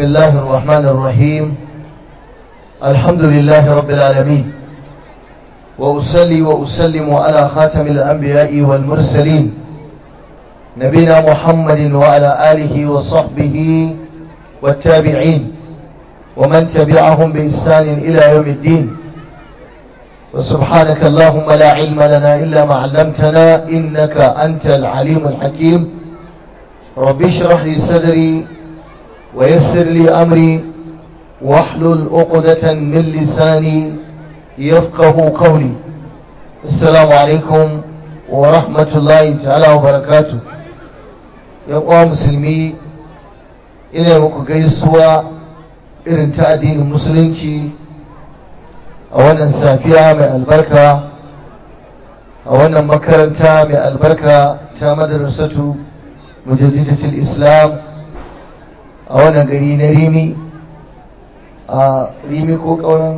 الله الرحمن الرحيم الحمد لله رب العالمين وأصلي وأسلم على خاتم الأنبياء والمرسلين نبينا محمد وعلى آله وصحبه والتابعين ومن تبعهم بإحسان إلى يوم الدين وسبحانك اللهم لا علم لنا إلا ما علمتنا إنك أنت العليم الحكيم رب اشرح لي صدري ويسر لي أمري واحلل عقدة من لساني يفقه قولي السلام عليكم ورحمة الله تعالى وبركاته يا مسلمي ina muku gaisuwa irin ta addinin musulunci a wannan safiya mai albarka a wannan makaranta mai albarka ta madarasatu mujaddidatul islam a wannan gari na rimi a rimi ko kauran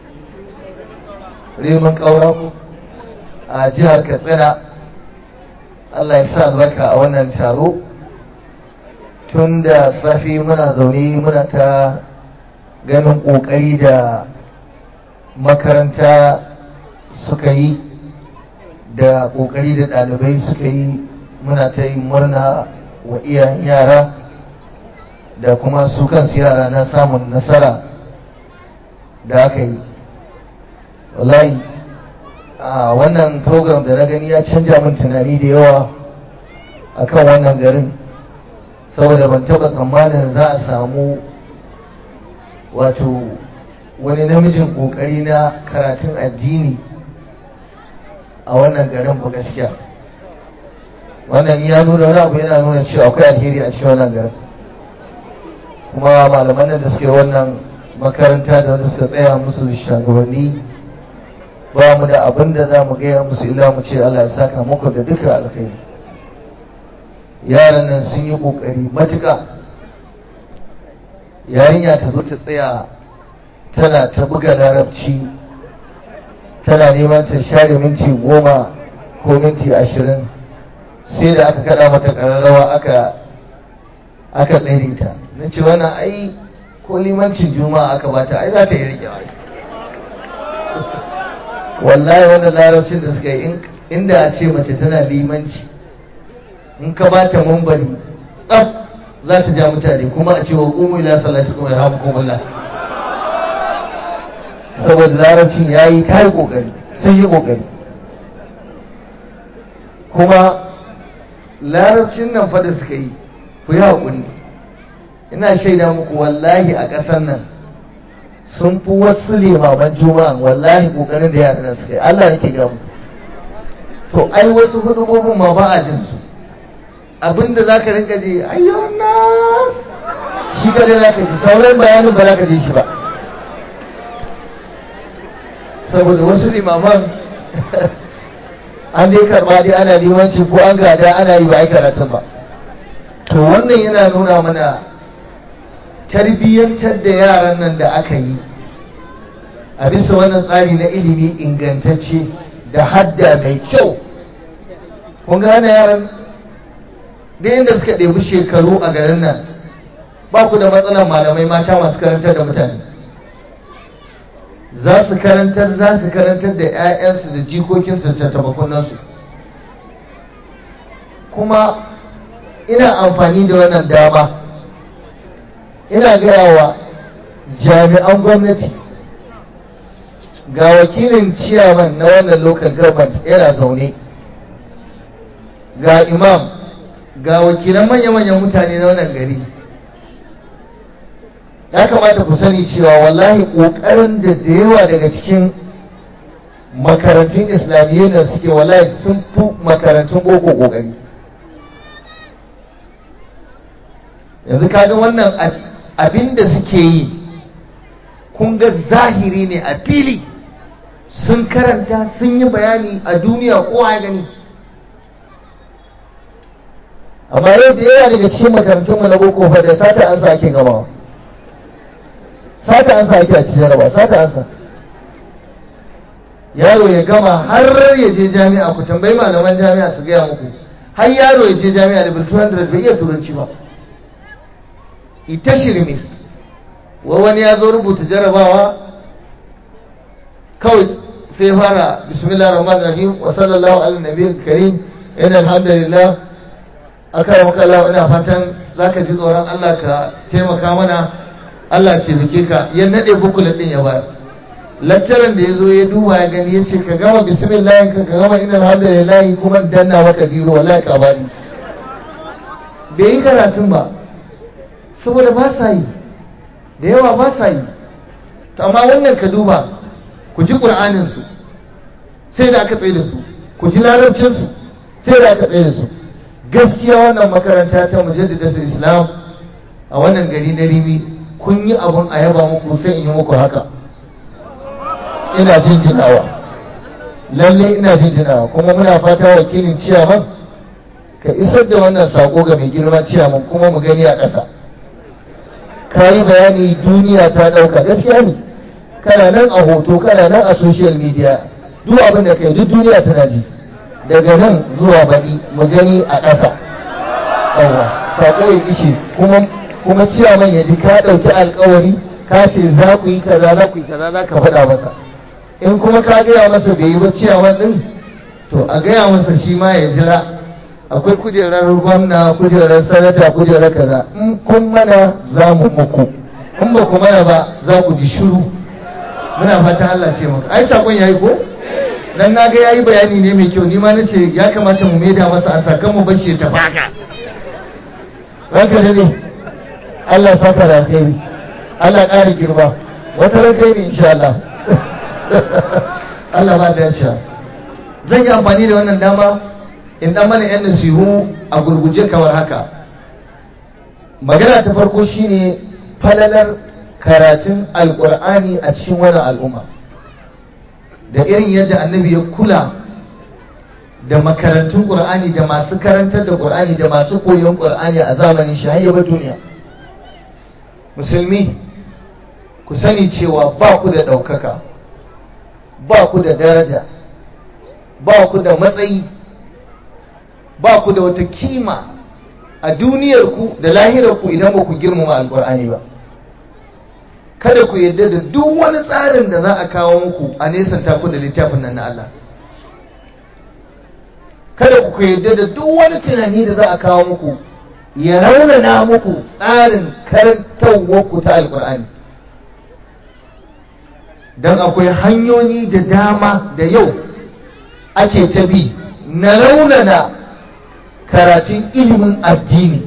rimin kaura a jihar katsina allah ya sa albarka a wannan taro tun da safi muna zaune muna ta ganin ƙoƙari da makaranta suka yi da ƙoƙari da ɗalibai suka yi muna ta yi murna wa iyayen yara da kuma su kansu yara na samun nasara da aka yi wallahi a wannan program da na gani ya canja min tunani da yawa akan wannan garin saboda ban taba tsammanin za a samu wato wani namijin kokari na karatun addini a wannan garin ba gaskiya wannan ya nuna wani abu yana nuna cewa akwai alheri a cikin wannan garin kuma malaman nan da suke wannan makaranta da wanda suka tsaya musu shagabanni ba mu da abin da za mu gaya musu illa mu ce Allah ya saka muku da duka alkhairi yaran nan sun yi kokari matuka yarinya ta zo ta tsaya tana ta buga larabci tana neman ta share minti goma ko minti ashirin sai da aka kada mata kararrawa aka aka tsere ta na ce wannan ai ko limancin juma'a aka bata ai za ta yi rike wallahi wannan larabcin da suka yi inda a ce mace tana limanci in ka ba ta mambari tsaf za ta ja mutane kuma a ce wa ƙumu ila salati kuma ya kuma Allah saboda larabcin ya yi ta yi ƙoƙari sun yi ƙoƙari kuma larabcin nan fa da suka yi ku yi haƙuri ina shaida muku wallahi a ƙasar nan sun fi wasu limaman juma'a wallahi ƙoƙarin da yaran suka yi Allah yake gamu to ai wasu hudubobin ma ba a jin su abinda za ka rinka ji ayyuan nas shi kadai za ka ji sauran bayanin ba za ka ji shi ba saboda wasu limaman an dai karba dai ana limanci ko an gada ana yi ba ai karatun ba to wannan yana nuna mana tarbiyyantar da yaran nan da aka yi a bisa wannan tsari na ilimi ingantacce da hadda mai kyau kun gane yaran duk inda suka ɗebi shekaru a garin nan ba ku da matsalar malamai mata masu karantar da mutane za su karantar za su karantar da 'ya'yansu da jikokinsu da tattabakunansu kuma ina amfani da wannan dama ina gaya wa jami'an gwamnati ga wakilin ciyaman na wannan local government yana zaune ga imam ga wakilan manya-manyan mutane na wannan gari ya kamata ku sani cewa wallahi ƙoƙarin da da yawa daga cikin makarantun islamiyya da suke wallahi sun fi makarantun boko ƙoƙari yanzu kaga wannan abin da suke yi kun ga zahiri ne a fili sun karanta sun yi bayani a duniya kowa ya gani amma yau da yawa daga cikin makarantun mu na boko fa da sata an sa ake gamawa sata an sa ake a cikin jaraba sata an sa yaro ya gama har ya je jami'a ku tambayi malaman jami'a su gaya muku har yaro ya je jami'a da 200 bai iya turanci ba ita shirme wani ya zo rubuta jarabawa kawai sai fara bismillah rahman rahim wa sallallahu ala nabi karim inna alhamdulillah aka maka Allah ina fatan zaka ji tsoron Allah ka taimaka mana Allah ce bike ka ya nade bukulet din ya ba lecturer da yazo ya duba ya gani yace ka gama bismillah ka ka gama inna alhamdulillah kuma danna maka zero wallahi ka bani bai yi karatun ba saboda ba sa yi da yawa ba sa yi to amma wannan ka duba ku ji qur'anin su sai da aka tsaye da su ku ji larabcin su sai da aka tsaye da su gaskiya wannan makaranta ta mujaddidatul islam a wannan gari na rimi kun yi abun a yaba muku sai in yi muku haka ina jinjinawa lalle ina jinjinawa kuma muna fata wakilin ciyaman ka isar da wannan sako ga mai girma ciyaman kuma mu gani a ƙasa ka yi bayani duniya ta ɗauka gaskiya ne kana nan a hoto kana nan a social media duk abin da kai duk duniya tana ji daga nan zuwa baɗi mu gani a ƙasa yawa sako ya ishe kuma kuma ciyaman ya ji ka ɗauki alkawari ka ce za ku yi kaza za ku yi kaza za ka faɗa masa in kuma ka gaya masa bai yi ba ciyaman ɗin to a gaya masa shi ma ya jira akwai kujerar gwamna kujerar sanata kujerar kaza in kun mana za mu muku in ba ku mana ba za ku ji shiru muna fatan Allah ce maka ai sakon yayi ko dan naga yayi bayani ne mai kyau ni ma nace ya kamata mu maida masa an sakan mu bashi ta baka ranka ne Allah saka da alheri Allah ƙari girma wata ranka ne insha Allah Allah ba da sha zan yi amfani da wannan dama in dan mana yan nasihu a gurguje kamar haka magana ta farko shine falalar karatun alkur'ani a cikin wannan al'umma da irin yadda annabi ya kula da makarantun qur'ani da masu karantar da qur'ani da masu koyon qur'ani a zamanin shi har duniya musulmi ku sani cewa ba ku da ɗaukaka ba ku da daraja ba ku da matsayi ba ku da wata kima a duniyarku da lahirarku idan ba ku girmama alkur'ani ba kada ku yadda da duk wani tsarin da za a kawo muku a nesanta ku da littafin nan na Allah kada ku yadda da duk wani tunani da za a kawo muku ya raunana muku tsarin karantarwarku ta alkur'ani don akwai hanyoyi da dama da yau ake ta bi na raunana karatun ilimin addini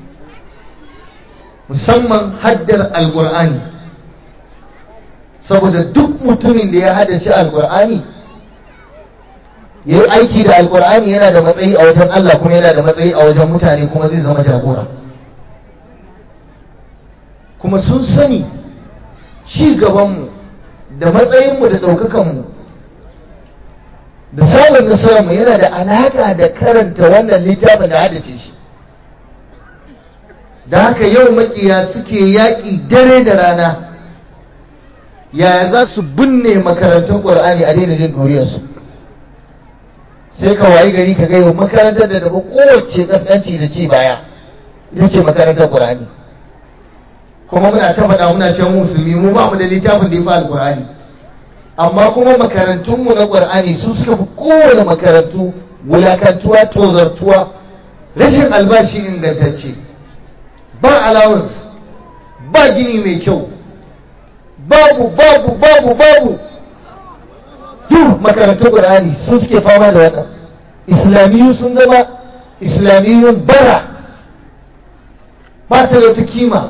musamman haddar alkur'ani saboda duk mutumin da ya haddace alkur'ani ya yi aiki da alkur'ani yana da matsayi a wajen Allah kuma yana da matsayi a wajen mutane kuma zai zama jagora kuma sun sani ci gabanmu da matsayinmu da ɗaukakanmu da samun nasararmu yana da alaƙa da karanta wannan littafin da haddace shi da haka yau makiya suke yaƙi dare da rana yaya za su binne makarantun ƙwar'ani a daina jin doriyarsu sai ka wayi gari ka gaiwa makarantar da daga kowace kaskanci da ci baya ita ce makarantar ƙwar'ani kuma muna ta faɗa muna can musulmi mu ba mu da littafin da ya fi alƙur'ani amma kuma makarantunmu na ƙwar'ani su suka fi kowane makarantu wulakantuwa tozartuwa rashin albashi ingantacce ba allowance ba gini mai kyau babu babu babu babu duk makarantun ƙwar'ani su suke fama da wannan islamiyu sun zama islamiyun bara ba ta da wata kima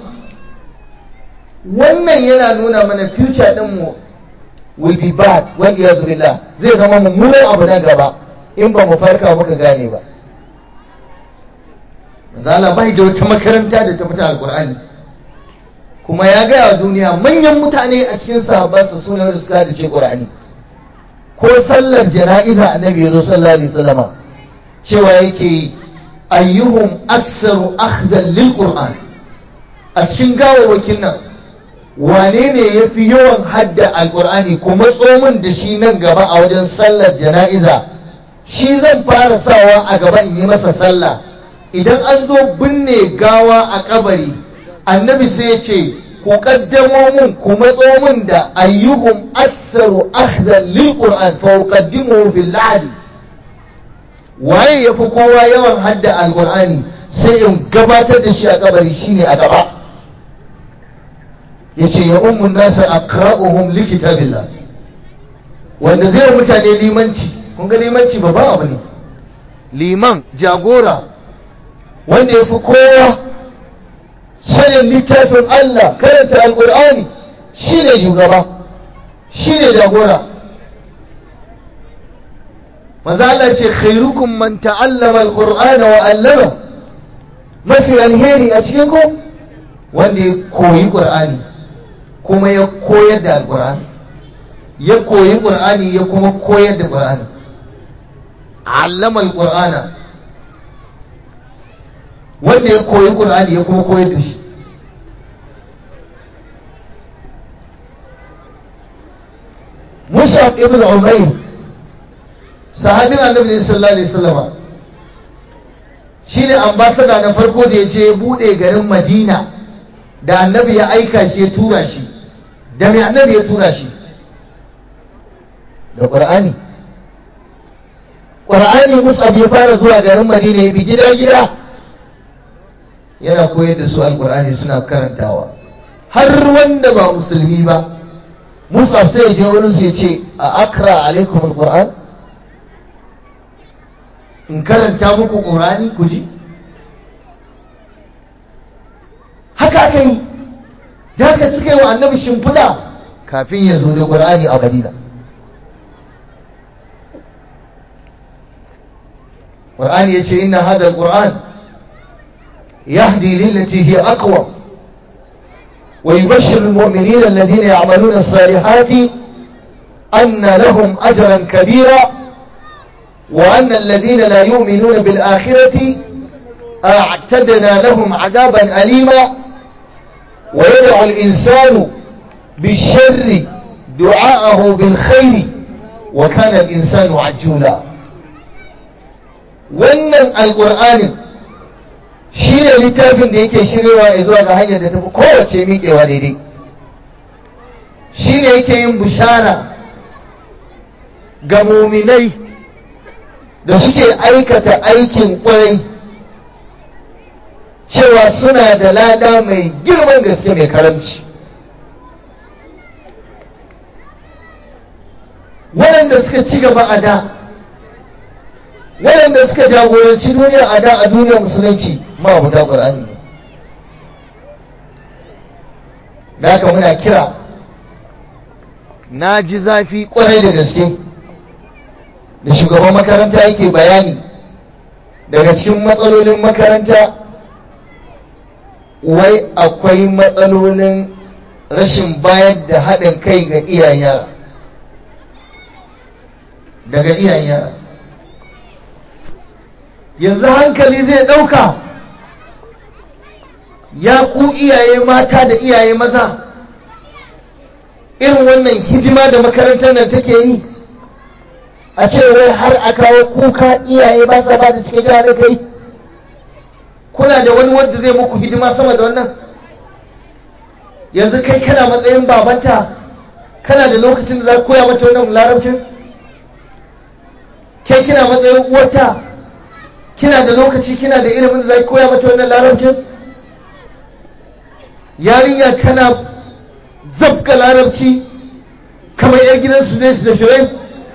wannan yana nuna mana future ɗinmu will be bad wal iyazu billah zai zama mummunan abu na gaba in ba mu farka muka gane ba zala bai da wata makaranta da ta fita alkur'ani kuma ya gaya wa duniya manyan mutane a cikin sahabbansa suna da suka da ce qur'ani ko sallar jana'iza annabi ya zo sallallahu alaihi wasallama cewa yake ayyuhum aksaru akhdan lil qur'an a cikin gawawakin nan wane ne ya fi yawan hadda alkur'ani kuma tsomin da shi nan gaba a wajen sallar jana'iza shi zan fara sawa a gaba in yi masa sallah idan an zo binne gawa a kabari annabi sai ya ce ku kaddamo mun ku matso mun da ayyuhum aktsaru akhdan lil qur'an fa uqaddimuhu fil lahdi waye yafi kowa yawan hadda alqur'ani sai in gabatar da shi a kabari shine a gaba yace ya ummu nasa aqra'uhum li kitabillah wanda zai mutane limanci kun ga limanci babban abu ne liman jagora wanda yafi kowa sanin littafin Allah karanta alqur'ani shine shugaba shine jagora manzo Allah ce khairukum man ta'allama alqur'ana wa 'allama mafi alheri a cikin ku wanda ya koyi qur'ani kuma ya koyar da alqur'ani ya koyi qur'ani ya kuma koyar da qur'ani 'allama alqur'ana wanda ya koyi qur'ani ya kuma koyar da shi Mus'ab ibn Umayr sahabin annabi sallallahu alaihi wasallama shine ambasada na farko da ya je ya bude garin Madina da annabi ya aika shi ya tura shi da mai annabi ya tura shi da Qur'ani Qur'ani Mus'ab ya fara zuwa garin Madina ya bi gida gida yana koyar da su alqur'ani suna karantawa har wanda ba musulmi ba Mus'ab sai ya je wurin su ya ce a akra alaikum alqur'an in karanta muku ƙorani ku ji haka aka yi da haka suka yi wa annabi shimfiɗa kafin ya zo da ƙorani a madina ƙorani ya ce ina hada ƙoran yahdi lillati hiya aqwa ويبشر المؤمنين الذين يعملون الصالحات أن لهم أجرا كبيرا وأن الذين لا يؤمنون بالآخرة أعتدنا لهم عذابا أليما ويدعو الإنسان بالشر دعاءه بالخير وكان الإنسان عجولا wannan alƙur'anin shi ne littafin da yake shirewa zuwa ga hanyar da tafi kowace miƙewa daidai shi ne yake yin bishara ga muminai da suke aikata aikin kwarai cewa suna da lada mai girman gaske mai karamci waɗanda suka ci gaba a da waɗanda suka jagoranci duniya a da a duniyar musulunci ma abu da ƙur'ani ne da haka muna kira na ji zafi ƙwarai da gaske da shugaban makaranta yake bayani daga cikin matsalolin makaranta wai akwai matsalolin rashin bayar da haɗin kai ga iyayen yara daga iyayen yara yanzu hankali zai ɗauka ya ku iyaye mata da iyaye maza irin wannan hidima da makarantar nan take yi a ce wai har a kawo kuka iyaye ba sa ba da cike da kai kuna da wani wanda zai muku hidima sama da wannan yanzu kai kana matsayin babanta kana da lokacin da za ka koya mata wannan larabcin kai kina matsayin uwarta kina da lokaci kina da ilimin da za ka koya mata wannan larabcin yarinya tana zabga larabci kamar yar gidan su ne su da shirai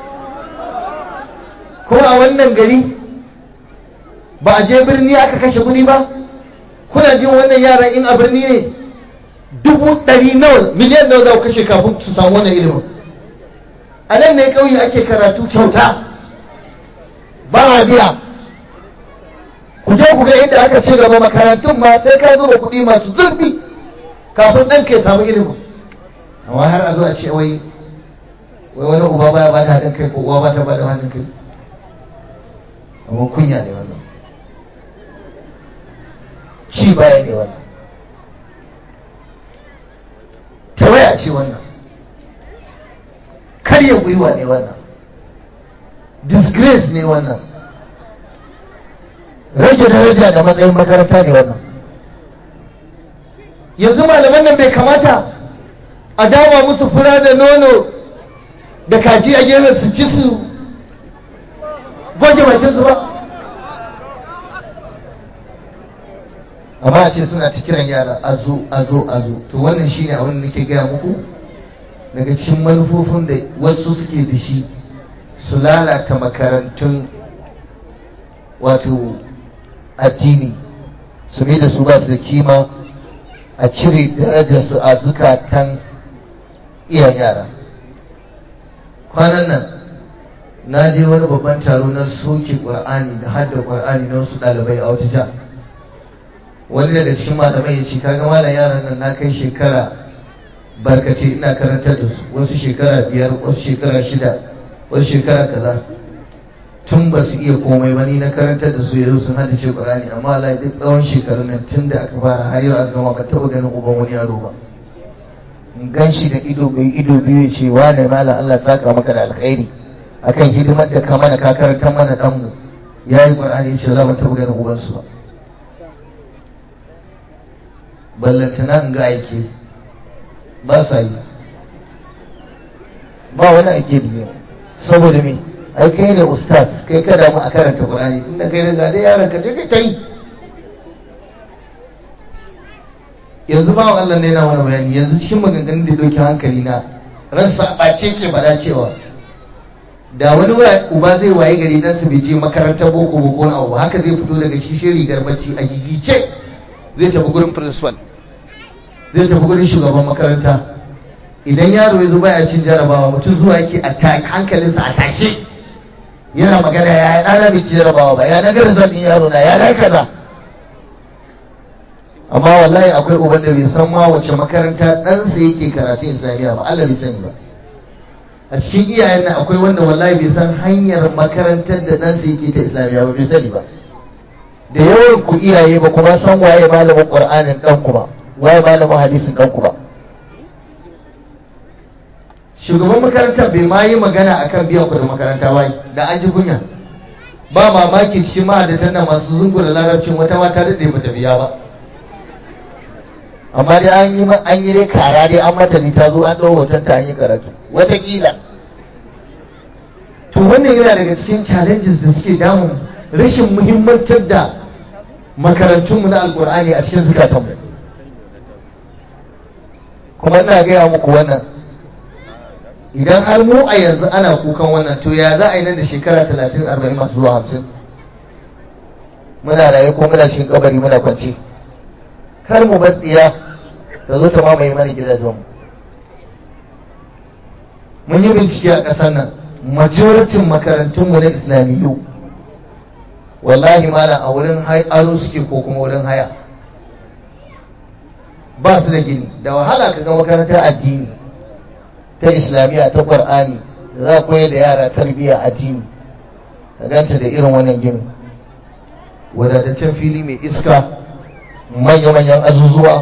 kuma a wannan gari ba a je birni aka kashe kuɗi ba kuna jin wannan yaran in a birni ne dubu ɗari nawa miliyan nawa za ku kashe kafin su samu wannan ilimin a nan ne ƙauye ake karatu kyauta ba a biya ku je ku ga inda aka ci gaba makarantun ma sai ka zuba kuɗi masu zurfi kafin ɗan ka samu ilimin amma har a zo a ce wai wai wani uba baya ba da haɗin kai ko uwa ba ta ba da haɗin kai amma kunya ne wannan ci baya ne wannan tawaya ce wannan karya gwiwa ne wannan disgrace ne wannan rage daraja da matsayin makaranta ne wannan yanzu malaman nan bai kamata a dama musu fura da nono da kaji a gefen su ci su goge bakinsu ba amma a ce suna ta kiran yara a zo a zo a zo to wannan shine abin da nake gaya muku daga cikin manufofin da wasu suke da shi su lalata makarantun wato addini su mai da su ba su da kima a cire darajarsu a zukatan iyayen yara kwanan nan na je wani babban taro na soke ƙwar'ani da hadda ƙwar'ani na wasu ɗalibai a wata jiha wani daga cikin malamai ya ce kaga malam yaran nan na kai shekara barkace ina karantar da su wasu shekara biyar wasu shekara shida wasu shekara kaza tun ba su iya komai ba ni na karantar da su yanzu sun hada ce qur'ani amma Allah duk tsawon shekarun nan tun da aka fara har yau aka gama ba taɓa ganin uban wani yaro ba in gan shi da ido mai ido biyu ya ce wane malam Allah saka maka da alkhairi akan hidimar da ka mana ka karantar mana ɗanmu ya yi qur'ani ya ce za mu taɓa ganin ubansu ba ballantana in ga aike ba sa yi ba wani aike da saboda me ai kai ne ustaz kai kada mu a karanta qur'ani inda kai daga da yaron ka je kai ta yi yanzu ba Allah ne na wani bayani yanzu cikin maganganun da doki hankali na ransa ɓace ke faɗa cewa da wani uba zai waye gari dan su bai je makarantar boko boko na abu haka zai fito daga shi shi rigar bacci a gigice zai tafi gurin principal zai tafi gurin shugaban makaranta idan yaro ya zo baya cin jarabawa mutum zuwa yake a hankalinsa a tashe yana magana ya ɗana bai ci jarabawa ba ya na garin zaɓin yaro na ya na kaza amma wallahi akwai uban da bai san ma wace makaranta ɗansa yake karatu islamiyya ba Allah bai sani ba a cikin iyayen nan akwai wanda wallahi bai san hanyar makarantar da ɗansa yake ta islamiyya ba bai sani ba da yawan ku iyaye ba kuma san waye malamin qur'anin ɗanku ba waye malamin hadisin ɗanku ba shugaban makaranta bai ma yi magana akan biyan kuɗin makaranta ba da an ji kunya ba mamaki cikin ma'adatan nan masu zungu da larabcin wata mata daɗe ba ta biya ba amma dai an yi an yi dai kara dai an mata ni ta zo an ɗau hoton ta an yi karatu wataƙila to wannan yana daga cikin challenges da suke damun rashin muhimmantar da makarantunmu na alkur'ani a cikin zukatanmu kuma ina gaya muku wannan idan har mu a yanzu ana kukan wannan to ya za a yi nan da shekara talatin arba'in masu zuwa hamsin muna raye ko muna cikin kabari muna kwance kar mu bar tsiya ta zo ta mamaye mana gidajenmu mun yi bincike a ƙasar nan majoritin makarantunmu na islamiyyu wallahi malam a wurin aro suke ko kuma wurin haya ba su da gini da wahala ka ga makarantar addini ta islamiyya ta qur'ani da za koyar da yara tarbiyya addini ka ganta da irin wannan gini wadataccen fili mai iska manya-manyan azuzuwa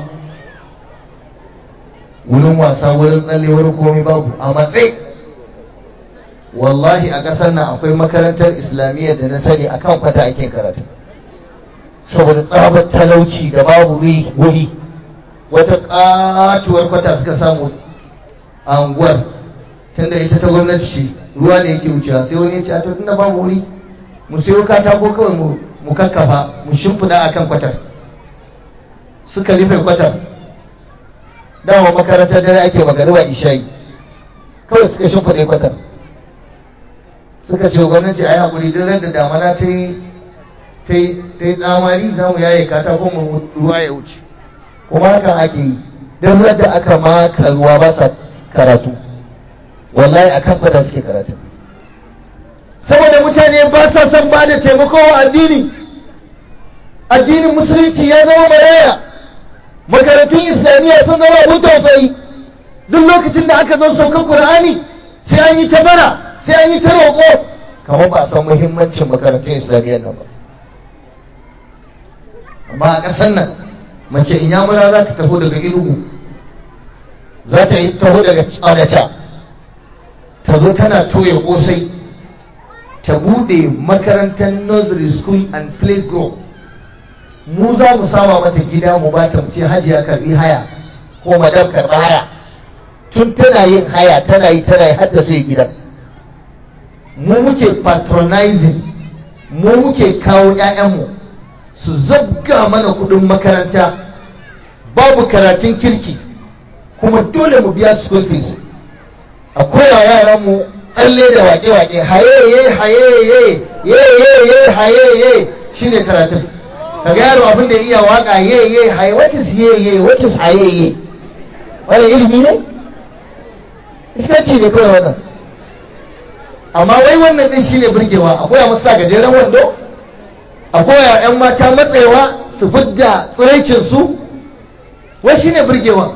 wurin wasa wurin tsalle wurin komai babu a matsayi wallahi a ƙasar nan akwai makarantar islamiyya da na sani akan kwata ake karatu saboda tsabar talauci da babu wuri wata katuwar kwata suka samu a unguwar tunda ita ta gwamnati ce ruwa ne yake wucewa sai wani ya ce a tunda babu wuri mu sayo katako kawai mu kakkafa mu shimfiɗa akan kwatar suka rufe kwatar dama makarantar dare ake magariba ishayi kawai suka shimfiɗe kwatar suka ce gwamnati a yi haƙuri duk da damana ta yi ta yi tsamari za mu yaye katakon mu ruwa ya wuce kuma hakan ake yi don da aka maka ruwa ba sa karatu wallahi a kan fata suke karatu saboda mutane ba sa son ba da taimako wa addini addinin musulunci ya zama maraya makarantun islamiyya sun zama abin tausayi duk lokacin da aka zo saukar qur'ani sai an yi ta bara sai an yi ta roƙo kamar ba a san muhimmancin makarantun islamiyya nan ba amma a ƙasar nan mace inyamura za ta taho daga ilugu za ta yi taho daga tsanata ta zo tana toye kosai ta bude makarantar nursery school and playgroup mu za mu sama mata gida mu ba ta mu ce hajiya karbi haya ko madam karbi haya tun tana yin haya tana yi tana yi har ta sai gidan mu muke patronizing mu muke kawo 'ya'yanmu su zabga mana kudin makaranta babu karatun kirki kuma dole mu biya school fees a koya yaran mu tsalle da wake-wake hayeye hayeye yeye hayeye shine karatun kaga yaro abin da iya waka yeye haye what is yeye what is hayeye wani ilimi ne iskanci ne kawai wannan amma wai wannan din shine burgewa akwai a masa gajeren wando akwai a yan mata matsayawa su fidda tsiraicin su wai shine burgewa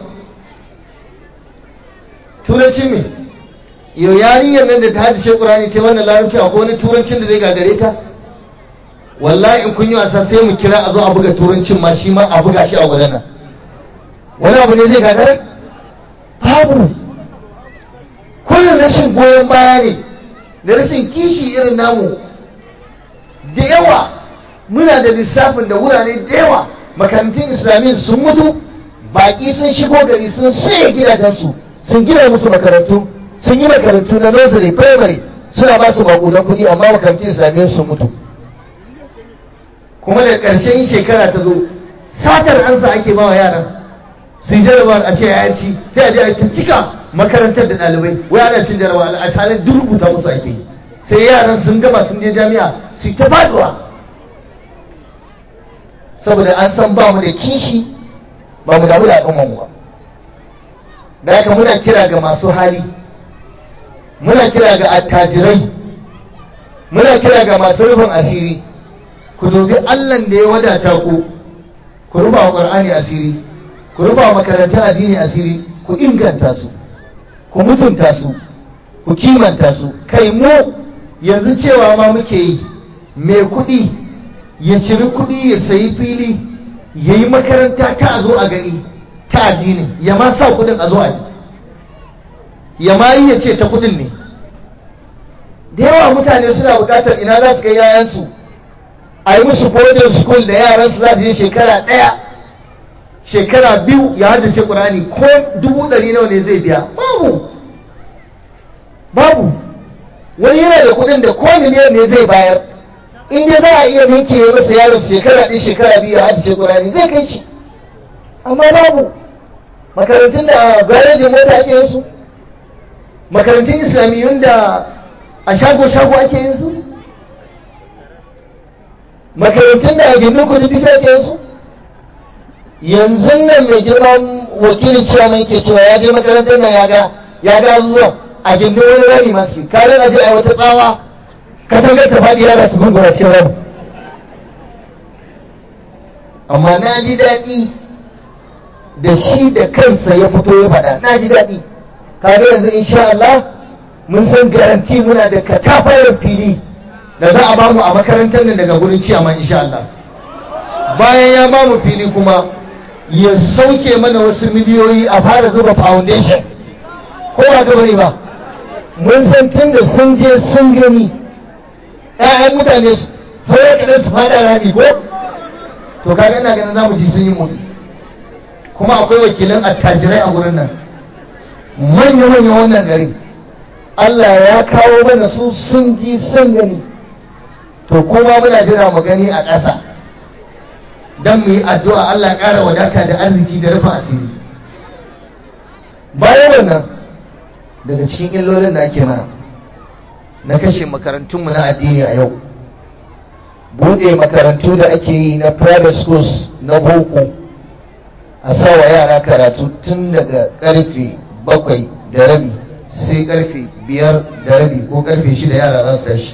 turanci me yau yarinyar nan da ta hadishe qur'ani ce wannan larabci akwai wani turancin da zai gagare ta wallahi in kun yi wasa sai mu kira a zo a buga turancin ma shi ma a buga shi a wajen nan wani abu ne zai gagare babu kullum rashin goyon baya ne da rashin kishi irin namu da yawa muna da lissafin da wurare da yawa makarantun islamiyyar sun mutu baƙi sun shigo gari sun saye gidajensu sun gina musu makarantu sun yi makarantu na nursery primary suna ba su maƙudan kuɗi amma makarantun islamiyyar sun mutu kuma da ƙarshen shekara ta zo satar ansa ake ba wa yaran su yi jarabawar a ce yayanci sai a je a cika makarantar da ɗalibai wai ana cin jarabawa a tare duk rubuta musu ake yi sai yaran sun gama sun je jami'a su ta faduwa saboda an san ba mu da kishi ba mu damu da al'umman mu ba da haka muna kira ga masu hali muna kira ga attajirai muna kira ga masu rufin asiri ku dubi allan da ya wadata ku ku rufa wa ƙur'ani asiri ku rufa wa makarantar addini asiri ku inganta su ku mutunta su ku kimanta su kai mu yanzu cewa ma muke yi mai kuɗi ya ciri kuɗi ya sayi fili ya yi makaranta ta a zo a gani ta addini ya ma sa kuɗin a zo a yi ya ma yi ya ce ta kuɗin ne da yawa mutane suna buƙatar ina za su kai yayansu a yi musu boarding school da yaransu za su yi shekara ɗaya shekara biyu ya haddace ƙurani ko dubu ɗari nawa ne zai biya babu babu wani yana da kuɗin da ko miliyan ne zai bayar in dai za a iya ninke masa yaron shekara ɗaya shekara biyu ya haddace ƙurani zai kai shi amma babu makarantun da garejin mota ake yin su makarantun islamiyyun da a shago-shago ake yin su makarantun da a gindin kudu bisa ake yin su yanzu nan mai girman wakilin cewa mai ke cewa ya je makarantar nan ya ga ya ga zuwa a gindin wani rami masu kare na je a wata tsawa katangar ta faɗi yara su gungura ce rami amma na ji daɗi da shi da kansa ya fito ya faɗa na ji daɗi kare yanzu insha Allah mun san garanti muna da katafayar fili da za a bamu a makarantar nan daga gurin ciyaman insha Allah bayan ya bamu fili kuma ya sauke mana wasu miliyoyi a fara zuba foundation ko ba ga bane ba mun san tun da sun je sun gani ƴaƴan mutane sai ya kadan su fada rani ko to kaga ina ganin zamu ji sun yi motsi kuma akwai wakilan attajirai a gurin nan manya manya wannan gari Allah ya kawo mana su sun ji sun gani to kuma muna jira mu gani a ƙasa don mu yi addu'a Allah ƙara wadata da arziki da rufe asiri bayan wannan daga cikin illolin da ake mana na kashe makarantunmu na addini a yau buɗe makarantu da ake yi na private schools na boko a sawa yara karatu tun daga ƙarfe bakwai da rabi sai ƙarfe biyar da rabi ko ƙarfe shida yara za su tashi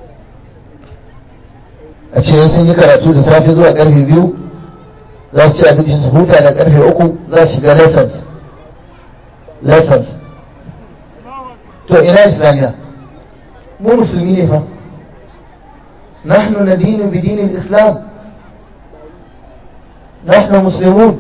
a ce sun yi karatu da safe zuwa karfe biyu za su ci abinci su huta da karfe uku za su shiga lessons lessons to ina islamiyya mu musulmi ne fa nahnu nadinu bi dinin islam nahnu muslimun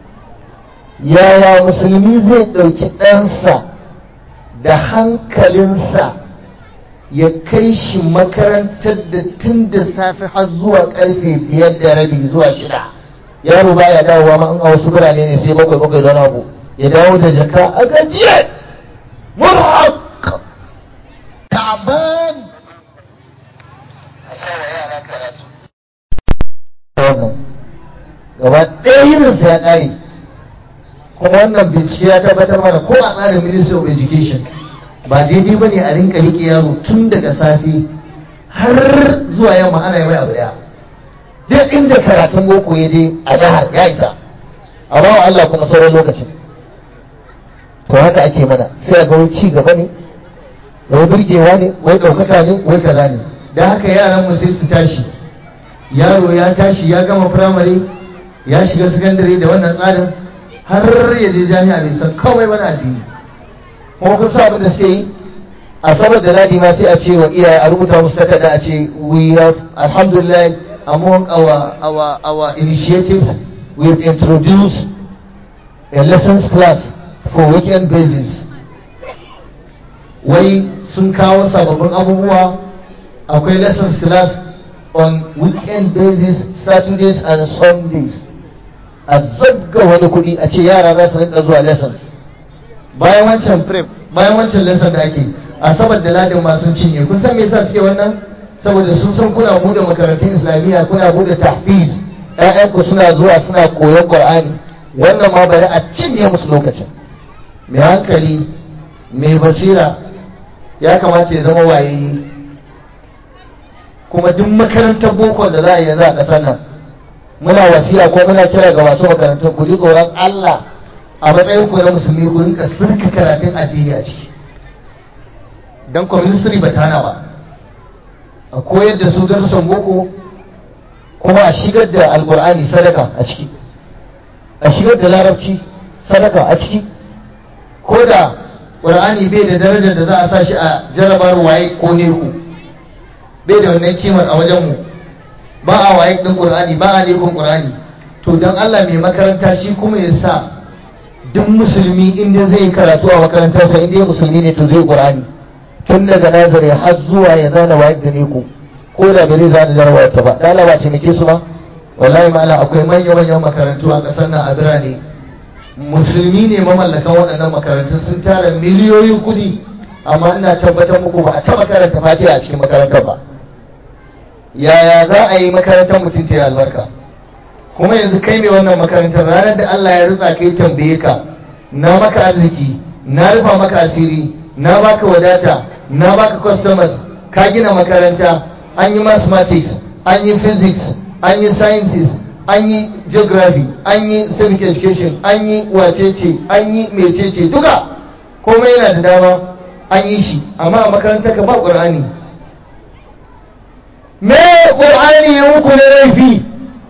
yaya musulmi zai ɗauki ɗansa da hankalinsa ya kai shi makarantar da tun da safe har zuwa karfe biyar da rabi zuwa shida yaro baya dawowa ma in a wasu birane ne sai bakwai bakwai don abu ya dawo da jaka a gajiye murhaq ta'ban a sawa yara karatu wannan gaba ɗaya yininsa ya ƙare kuma wannan bincike ya tabbatar mana ko a tsarin ministry of education ba daidai ba ne a rinka riƙe yaro tun daga safe har zuwa yamma ana yi mai abu ɗaya duk inda karatun boko ya je a jihar ya isa a bawa Allah kuma sauran lokacin to haka ake mana sai a ga wai ci gaba ne wai burgewa ne wai ɗaukaka ne wai kaza ne da haka yaran mu sai su tashi yaro ya tashi ya gama firamare ya shiga sakandare da wannan tsarin har ya je jami'a bai san kawai wani addini kuma kun sa abin da suke yi a sabar da ladi ma sai a ce wa iyaye a rubuta musu takarda a ce we have alhamdulillah among our our our initiatives we have introduced a lessons class for weekend basis wai sun kawo sababbin abubuwa akwai lessons class on weekend basis saturdays and sundays a zabga wani kuɗi a ce yara za su rinka zuwa lessons bayan wancan prep bayan wancan lesson da ake a sabar da ladin ma sun cinye kun san me yasa suke wannan saboda sun san kuna bude makarantun islamiyya kuna bude tahfiz ƴaƴanku suna zuwa suna koyon qur'ani wannan ma bari a cinye musu lokacin mai hankali mai basira ya kamata ya zama waye kuma duk makarantar boko da za a yi yanzu a ƙasar nan muna wasiya ko muna kira ga masu makarantar ku ji tsoron Allah a matsayin ku na musulmi ku rinka sirka karatun addini a ciki dan community ba ta hana ba a koyar da su darussan boko kuma a shigar da alkur'ani sadaka a ciki a shigar da larabci sadaka a ciki ko da ƙur'ani bai da darajar da za a sa shi a jarabar waye ko neku bai da wannan kimar a wajenmu ba a waye ɗin ƙur'ani ba a nekun ƙur'ani to don allah mai makaranta shi kuma ya sa duk musulmi inda zai karatu a makarantarsa inda ya musulmi ne to zai ƙur'ani tun daga nazari har zuwa ya zana waye da neku ko da bai zana jarabar ta ba ɗalaba ce muke su ba wallahi ma'ala akwai manya-manyan makarantu a ƙasar nan a birane musulmi ne mamallakan waɗannan makarantun sun tara miliyoyin kuɗi amma ina tabbatar muku ba a taɓa karanta fatiha a cikin makarantar ba yaya za a yi makarantar mutum ta yi albarka kuma yanzu kai ne wannan makarantar ranar da Allah ya rutsa kai tambaye ka na maka arziki na rufa maka asiri na baka wadata na baka customers ka gina makaranta an yi mathematics an yi physics an yi sciences an yi geography an yi civic education an yi wacece an yi mecece duka komai yana da dama an yi shi amma a makarantar ka ba ƙur'ani me ƙur'ani ya muku na laifi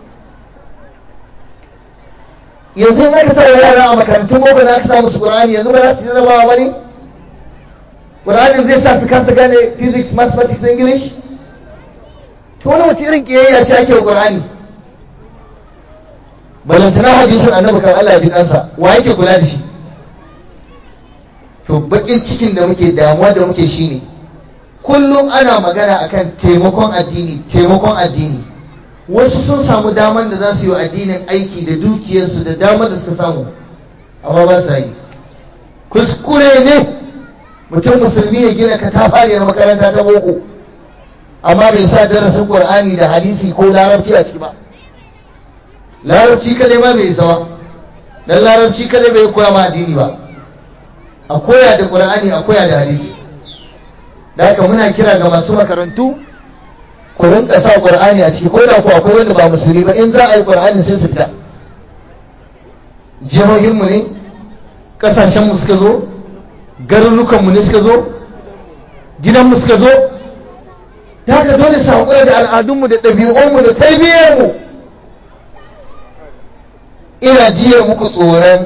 yanzu in aka sa yara a makarantun boko na aka sa musu ƙur'ani yanzu ba za su yi zama ba ne ƙur'anin zai sa su kasa gane physics mathematics english to wani wace irin ƙiyayya ce ake wa ƙur'ani balantana hadisin annabi kan Allah ya ji kansa wa yake kula da shi to bakin cikin da muke damuwa da muke shine kullum ana magana akan taimakon addini taimakon addini wasu sun samu daman da za su yi wa addinin aiki da dukiyarsu da damar da suka samu amma ba sa yi kuskure ne mutum musulmi ya gina katafariyar makaranta ta boko amma bai sa darasin qur'ani da hadisi ko larabci a ciki ba larabci kadai ma bai isa ba dan larabci kadai bai koya ma addini ba a koya da qur'ani a koya da hadisi da haka muna kira ga masu makarantu ku rinka sa qur'ani a ciki ko da ku akwai wanda ba musulmi ba in za a yi qur'ani sai su fita jihohin mu ne kasashen mu suka zo garurukan mu ne suka zo gidan mu suka zo da haka dole su haƙura da al'adunmu da ɗabi'unmu da tarbiyyarmu mu ina jiya muku tsoron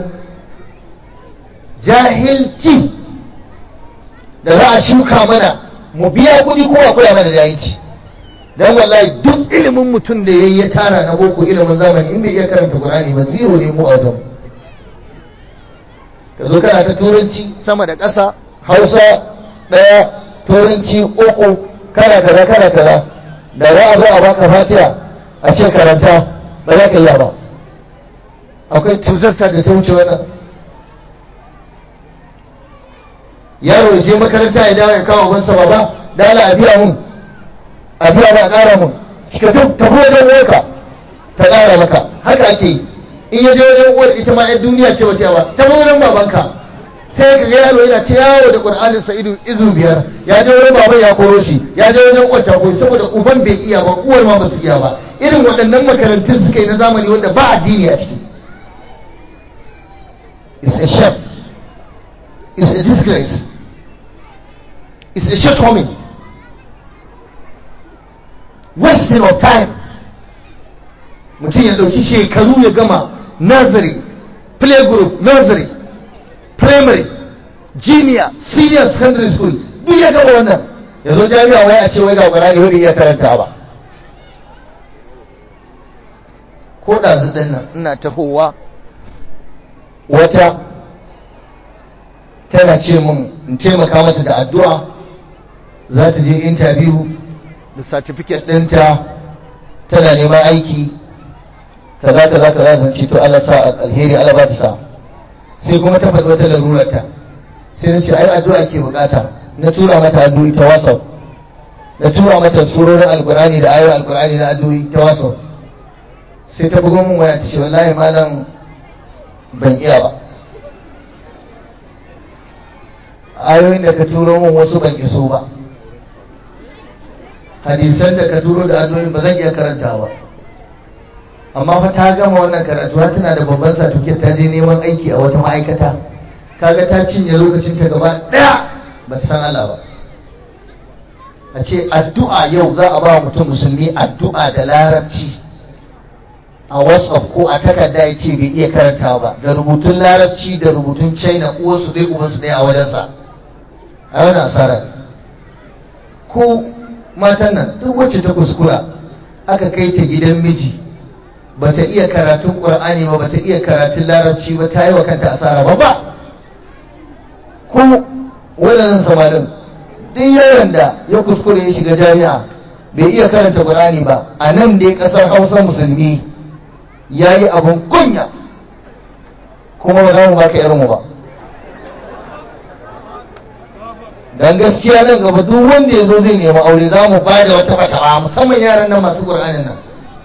jahilci da za a shuka mana mu biya kuɗi ko akwai mana jahilci don wallahi duk ilimin mutum da ya ya tara na boko ilimin zamani in bai iya karanta Qur'ani ba zero ne mu a wajen ka zo kana ta turanci sama da ƙasa hausa ɗaya turanci uku kana kaza kana kaza da za a zo a baka fatiha a ce karanta ba za ka iya ba akwai tuzarta da ta wuce wannan yaro ya je makaranta ya dawo ya kawo bansa baba da ala a biya mun a biya ba a ƙara mun ka tafi wajen uwarka ta ƙara maka haka ake yi in ya je wajen uwar ita ma yan duniya ce wata yawa ta wajen babanka sai ka ga yaro yana ta yawo da qur'anin sa ido izu biyar ya je wurin baban ya koro shi ya je wajen uwar ta koyi saboda uban bai iya ba uwar ma ba su iya ba irin waɗannan makarantun suka yi na zamani wanda ba addini a ciki it's a shame it's a disgrace it's a shortcoming wasting of time mutum ya ɗauki shekaru ya gama nursery playgroup nursery primary junior senior secondary school duk ya gama wannan ya zo jami'a wai a ce wai ga ƙwararri wani iya karanta ba ko ɗazu ɗin nan ina tahowa wata tana ce min in taimaka mata da addu'a za ta je interview da certificate ɗinta tana neman aiki kaza kaza kaza zan ce to Allah sa alheri Allah ba ta sa sai kuma ta faɗi wata larurarta sai na ce ai addu'a ke bukata na tura mata addu'o'i ta WhatsApp na tura mata surorin alkurani da ayoyin alkurani na addu'o'i ta WhatsApp sai ta bugo min waya ta ce wallahi malam ban iya ba ayoyin da ka turo min wasu ban iso ba hadisan da ka turo da addu'o'in ba zan iya karanta ba amma fa ta gama wannan karatu har tana da babban satuke ta je neman aiki a wata ma'aikata kaga ta cinye lokacin ta gaba daya ba ta san Allah ba a ce addu'a yau za a ba mutum musulmi addu'a da larabci a whatsapp ko a takarda ya ce bai iya karanta ba da rubutun larabci da rubutun china uwarsu zai ubansu ɗaya a wajensa a wani asara ko matan nan duk wacce ta kuskura aka kai ta gidan miji bata iya karatun qur'ani ba bata iya karatun larabci ba ta yi wa kanta asara ba ba ko waɗannan samarin duk yaron da ya kuskure ya shiga jami'a bai iya karanta qur'ani ba a nan dai ƙasar hausa musulmi ya yi abin kunya kuma ba za mu baka irinmu ba dan gaskiya nan gaba duk wanda ya zo zai nemi aure za mu ba da wata fatawa musamman yaran nan masu qur'anin nan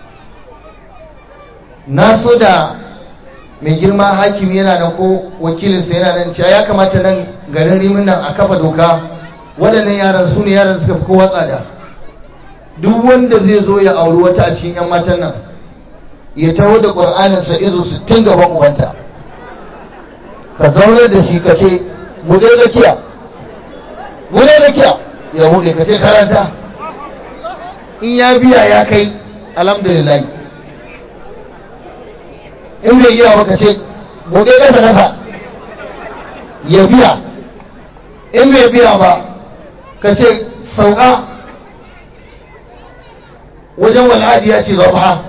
na so da mai girma hakimi yana nan ko wakilinsa yana nan cewa ya kamata nan garin rimin nan a kafa doka waɗannan yaran su ne yaran suka fi kowa tsada duk wanda zai zo ya auri wata a cikin 'yan matan nan ya taho da ƙur'aninsa izo sittin gaban uwanta ka zaune da shi ka ce mu dai rakiya mu dai rakiya ya buɗe ka ce karanta in ya biya ya kai alhamdulillah in bai iya maka ce buɗe ƙasa nafa ya biya in bai biya ba ka ce sauka wajen wal'adi ya ce zaba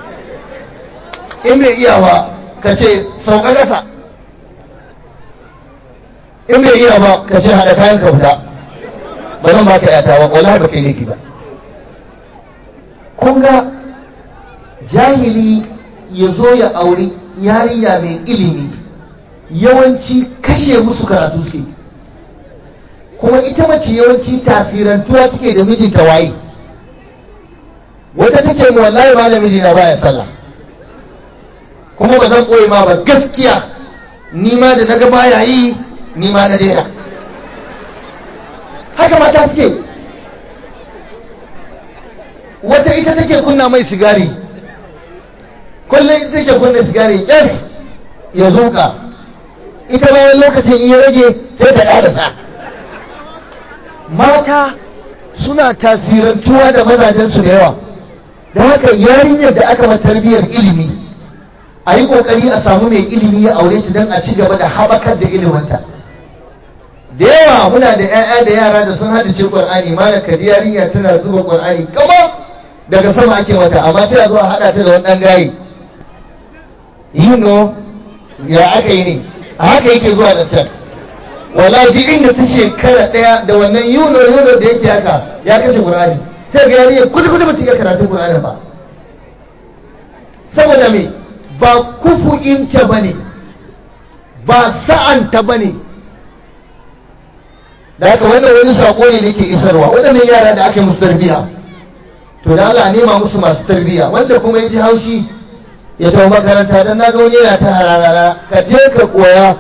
in bai iya ba ka ce sauka ƙasa in bai iya ba ka ce haɗa kayan ka fita ba zan baka yata ba wallahi ba kai laifi ba kun ga jahili ya zo ya auri yarinya mai ilimi yawanci kashe musu karatu suke kuma ita mace yawanci tasirantuwa take da mijinta waye wata take mu wallahi ma da mijina baya sallah kuma ba zan koyi ma ba gaskiya ni ma da naga baya yi ni ma na daina haka mata suke wata ita take kunna mai sigari kullum ita take kunna sigari yes ya zuka ita bayan lokacin iya rage sai ta ƙarasa mata suna tasirantuwa da mazajensu da yawa da haka yarinyar da aka tarbiyyar ilimi a yi ƙoƙari a samu mai ilimi ya aure ta don a ci gaba da haɓakar da iliminta da yawa muna da 'ya'ya da yara da sun hadice ƙwar'ani mana kadi yarinya tana zuba ƙwar'ani kama daga sama ake mata amma sai a zo a haɗa ta da wani ɗan gayi yi no ya aka yi ne a haka yake zuwa da can wallahi inda ta shekara daya da wannan yuno yuno da yake haka ya kashe qur'ani sai ga yarinya kudu kudu mutum ya karatu qur'ani ba saboda me ba kufu'inta bane ba sa'anta bane da haka wannan wani sako ne nake isarwa waɗannan yara da aka yi musu tarbiyya to da Allah nema musu masu tarbiyya wanda kuma ya ji haushi ya tafi makaranta don na ga wani yana ta hararara ka je ka koya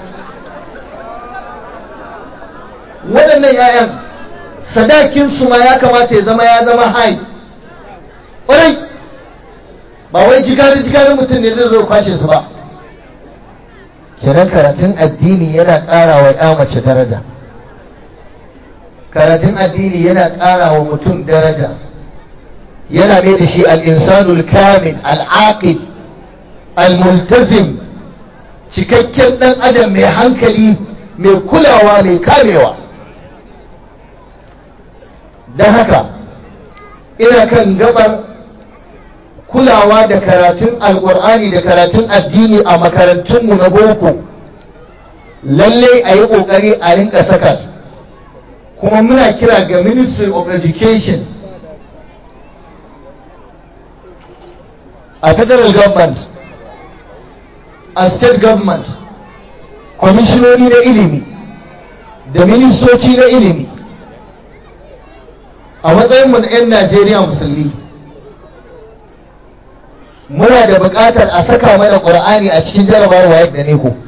waɗannan 'ya'yan sadakinsu ma ya kamata ya zama ya zama hai ƙwarai ba wai jikarin jikarin mutum ne zai zo kwashe su ba kenan karatun addini yana ƙara wa ya mace daraja karatun addini yana ƙara wa mutum daraja yana mai da shi al'insanul kamil al'aqid al-multazim cikakken ɗan adam mai hankali mai kulawa mai kamewa don haka ina kan gabar kulawa da karatun alkur'ani da karatun addini a makarantunmu na boko lalle a yi ƙoƙari a rinka saka su kuma muna kira ga ministry of education a federal government a state government kwamishinoni na ilimi da ministoci na ilimi a matsayinmu na 'yan najeriya musulmi muna da buƙatar a saka mana ƙur'ani a cikin jarabawar wayar da ne ko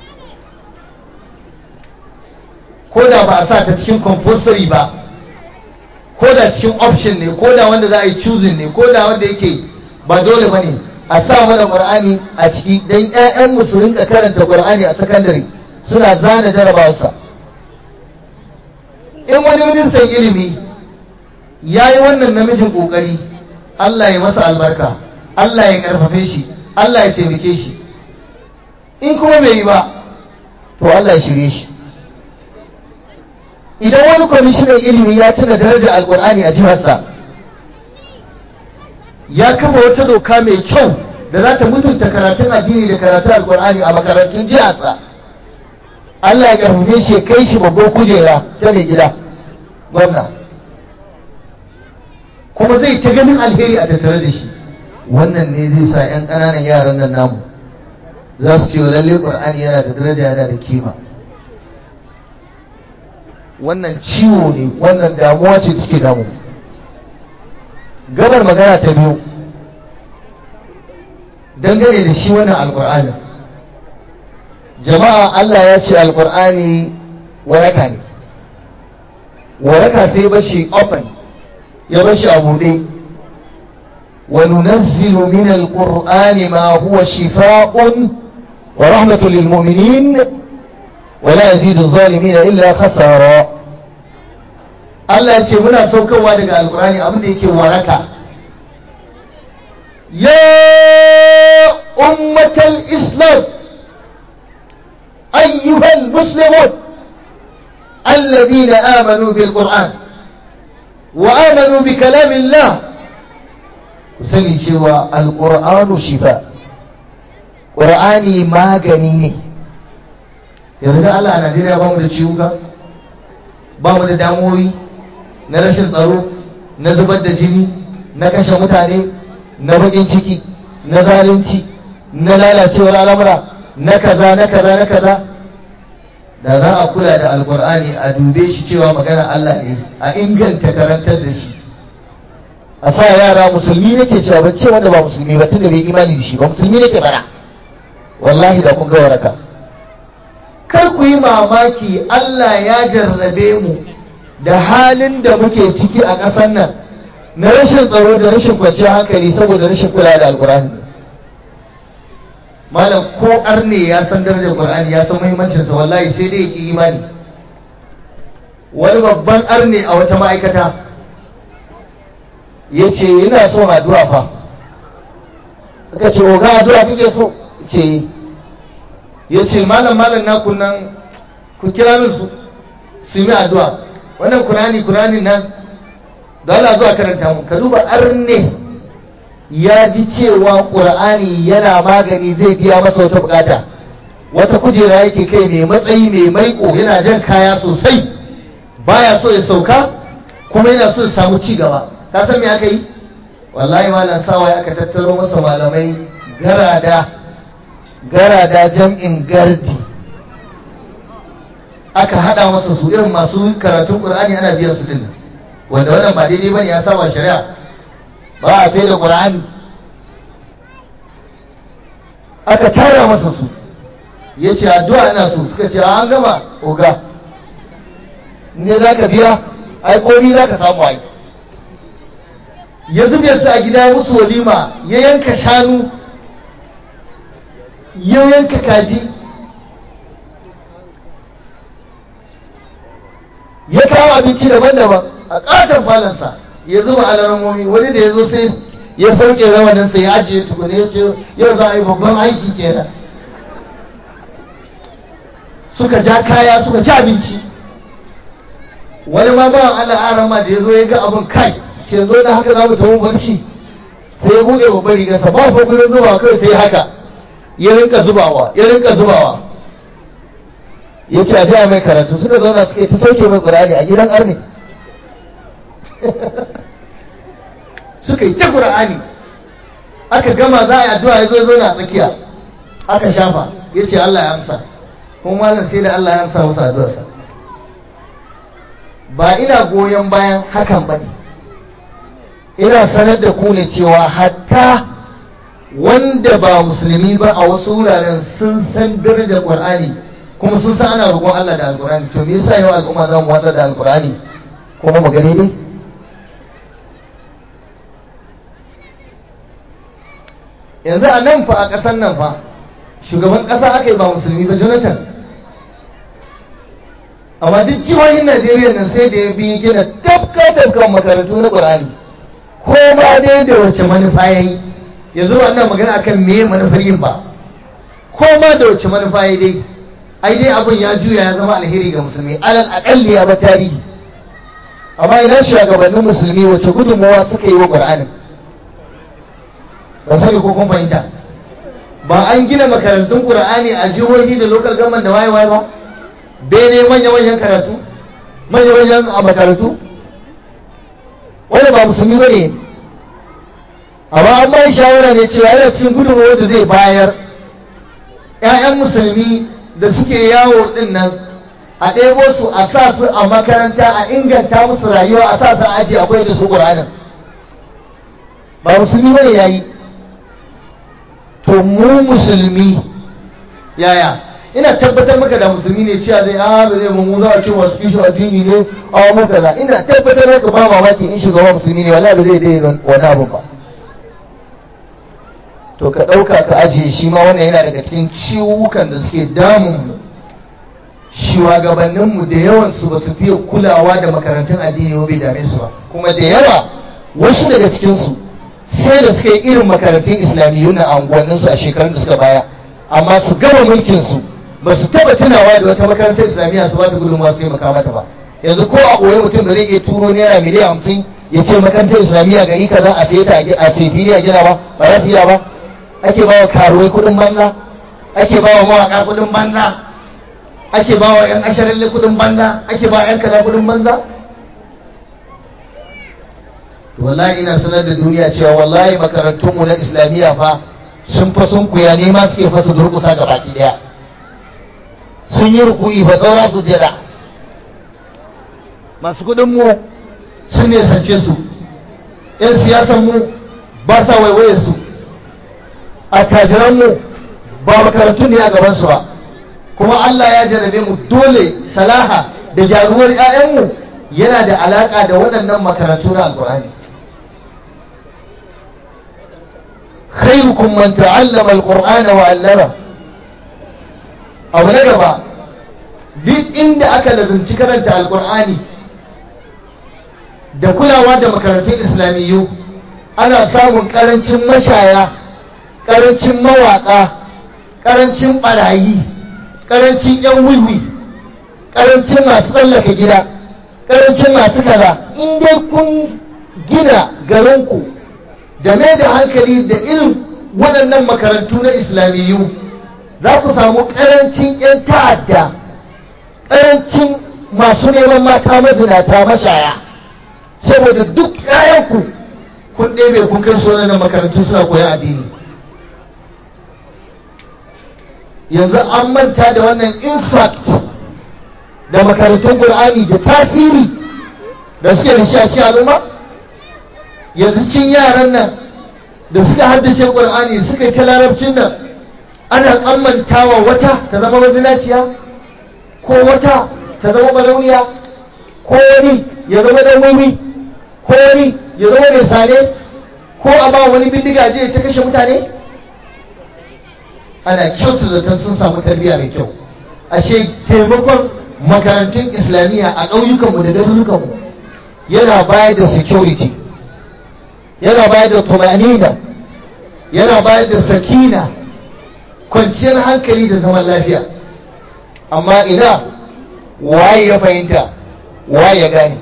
ko da ba a sa ta cikin compulsory ba ko da cikin option ne ko da wanda za a yi choosing ne ko da wanda yake ba dole ba ne a sa mana ƙur'ani a ciki don 'ya'yan mu su rinka karanta ƙur'ani a sakandare suna zana jarabawarsa in wani ministan ilimi ya yi wannan namijin ƙoƙari Allah ya masa albarka Allah ya ƙarfafe shi Allah ya taimake shi in kuma bai yi ba to Allah ya shirye shi idan wani kwamishinan ilimi ya tuna darajar alkur'ani a jiharsa ya kafa wata doka mai kyau da za ta mutunta karatun addini da karatun alkur'ani a makarantun jiharsa Allah ya karfafe shi kai shi babban kujera ta mai gida gwamna kuma zai ta ganin alheri a tattare da shi wannan ne zai sa 'yan ƙananan yaran nan namu za su ce lalle ƙur'ani yana da daraja yana da kima wannan ciwo ne wannan damuwa ce take damu gabar magana ta biyu dangane da shi wannan alkur'ani jama'a Allah ya ce alkur'ani waraka ne waraka sai bashi open ya bashi a buɗe wa nunazzilu min alqur'ani ma huwa shifaa'un wa rahmatun lil mu'minin ولا يزيد الظالمين إلا خسارا Allah ya ce muna saukarwa daga alkurani abin da yake waraka ya ummatal islam ayyuhal muslimun alladhina amanu bil qur'an wa amanu bi kalamillah ku sani cewa alqur'anu shifa qur'ani magani ne yanzu da Allah a Najeriya ba mu da ciwuka ba mu da damuwoyi na rashin tsaro na zubar da jini na kashe mutane na bakin ciki na zalunci na lalacewar al'amura na kaza na kaza na kaza da za a kula da alkur'ani a dube shi cewa magana Allah ne a inganta karantar da shi a sa yara musulmi nake cewa ba ce wanda ba musulmi ba tunda bai imani da shi ba musulmi nake bara wallahi da kun ga waraka kar ku yi mamaki Allah ya jarrabe mu da halin da muke ciki a ƙasar nan na rashin tsaro da rashin kwanciyar hankali saboda rashin kula da alkur'ani malam ko arne ya san darajar qur'ani ya san muhimmancin sa wallahi sai dai yake imani wani babban arne a wata ma'aikata yace yana son addu'a fa aka ce oga addu'a kake so ce ya ce malam malam na kunan ku kira min su su yi addu'a wannan kurani kurani nan da Allah zuwa karanta mu ka duba arne ya ji cewa qur'ani yana magani zai biya masa wata bukata wata kujera yake kai mai matsayi mai maiko yana jan kaya sosai baya so ya sauka kuma yana so ya samu ci gaba ka san me aka yi wallahi malam sawa aka tattaro masa malamai garada garada jam'in gardi aka hada masa su irin masu karatun qur'ani ana biyan su dinnan wanda wannan ba daidai bane ya saba shari'a ba a sai da qur'ani aka tara masa su ya ce addu'a ina so suka ce an gama oga ne za ka biya ai komi za ka samu ai ya zube su a gida ya musu walima ya yanka shanu ya yanka kaji ya kawo abinci daban-daban a ƙaton falansa ya zuba alamomi wani da ya zo sai ya sauke rawaninsa ya ajiye tukune ya ce yau za a yi babban aiki kenan suka ja kaya suka ci abinci wani ma bawan Allah arama da ya zo ya ga abin kai ce zo da haka za mu tafi barci sai ya buɗe babban rigarsa ba fa gurin zubawa kai sai haka ya rinka zubawa ya rinka zubawa ya ce a biya mai karatu suka zauna suka yi ta sauke mai ƙur'ani a gidan arne suka yi ta ƙur'ani aka gama za a yi addu'a ya zo ya zauna a tsakiya aka shafa ya ce Allah ya amsa kuma malam sai da Allah ya amsa masa addu'arsa ba ina goyon bayan hakan ba ne ina sanar da ku ne cewa hatta wanda ba musulmi ba a wasu wuraren sun san darajar Qur'ani kuma sun san ana roƙon Allah da Alƙur'ani to me yasa yau al'umma za mu watsa da Alƙur'ani kuma mu gani ne yanzu a nan fa a ƙasar nan fa shugaban ƙasa aka yi ba musulmi ba Jonathan amma duk jihohin Najeriya nan sai da ya bi gina tafka tafkan makarantu na Qur'ani ko ma dai da wace manufa yayi yanzu wannan magana akan me manufar yin ba ko ma da wace manufa yayi dai ai dai abin ya juya ya zama alheri ga musulmi alal aqalli ya ba tarihi amma ina shugabannin musulmi wace gudunmawa suka yi wa Qur'anin ba sani ko kun fahimta ba an gina makarantun Qur'ani a jihohi da local government da waye waye ba bene manya-manyan karatu manya-manyan a makarantu wanda ba musulmi ba ne amma an bayan shawara ne cewa yana cikin gudunmawar da zai bayar 'ya'yan musulmi da suke yawo din nan a ɗebo su a sa su a makaranta a inganta musu rayuwa a sa su a aji akwai da su ƙuranin ba musulmi ba ne ya yi to mu musulmi yaya ina tabbatar maka da musulmi ne cewa zai a ba zai mu za a ce wasu kishin addini ne a mu kaza ina tabbatar maka ba mamaki in shugaba musulmi ne wallahi ba zai dai wani abu ba to ka ɗauka ka ajiye shi ma wannan yana daga cikin ciwukan da suke damun mu shugabanninmu da yawan su ba su fiye kulawa da makarantun addini ba bai dame su ba kuma da yawa wasu daga cikin su sai da suka yi irin makarantun islamiyyu na anguwanninsu a shekarun da suka baya amma su gama mulkin su ba su taba tunawa da wata makarantar islamiyya su ba su gudunmawa su taimaka mata ba yanzu ko a koyi mutum da zai iya turo naira miliyan hamsin ya ce makarantar islamiyya gari kaza a sai ta a sai fili a gina ba ba za su iya ba ake ba wa karuwai kudin banza ake ba wa mawaka kudin banza ake ba wa yan asharalle kudin banza ake ba wa yan kaza kudin banza wallahi ina sanar da duniya cewa wallahi makarantunmu na islamiyya fa sun fa sun kuya ne ma suke fasa durkusa ga baki daya sun yi ruku'i fa saura su jira masu kudin mu sun ne sance su yan siyasan mu ba sa waiwaye su attajiran mu ba makarantu ne a gaban su ba kuma Allah ya jarabe mu dole salaha da jaruwar 'ya'yanmu yana da alaka da waɗannan makarantu na alkur'ani خيركم من تعلم القرآن وعلمه abu na gaba duk inda aka lazumci karanta alkur'ani da kulawa da makarantun islamiyyu ana samun karancin mashaya karancin mawaka karancin barayi karancin yan wiwi karancin masu tsallaka gida karancin masu kaza in dai kun gina garinku da mai da hankali da irin waɗannan makarantu na islamiyyu za ku samu ƙarancin 'yan ta'adda ƙarancin masu neman mata mazinata mashaya saboda duk 'ya'yanku kun ɗebe kun kai sunan makarantu suna koyan addini yanzu an manta da wannan impact da makarantun Qur'ani da tasiri da suke da shi a cikin al'umma yanzu cin yaran nan da suka haddace Qur'ani suka yi ta larabcin nan ana tsammantawa wata ta zama mazinaciya ko wata ta zama balauniya ko wani ya zama dan wiwi ko wani ya zama mai sane ko a ba wani bindiga je ta kashe mutane ana kyautu zaton sun samu tarbiyya mai kyau ashe taimakon makarantun islamiyya a ƙauyukanmu da garurukanmu yana bayar da security yana bayar da tumanina yana bayar da sakina kwanciyar hankali da zaman lafiya amma ina waye ya fahimta waye ya gane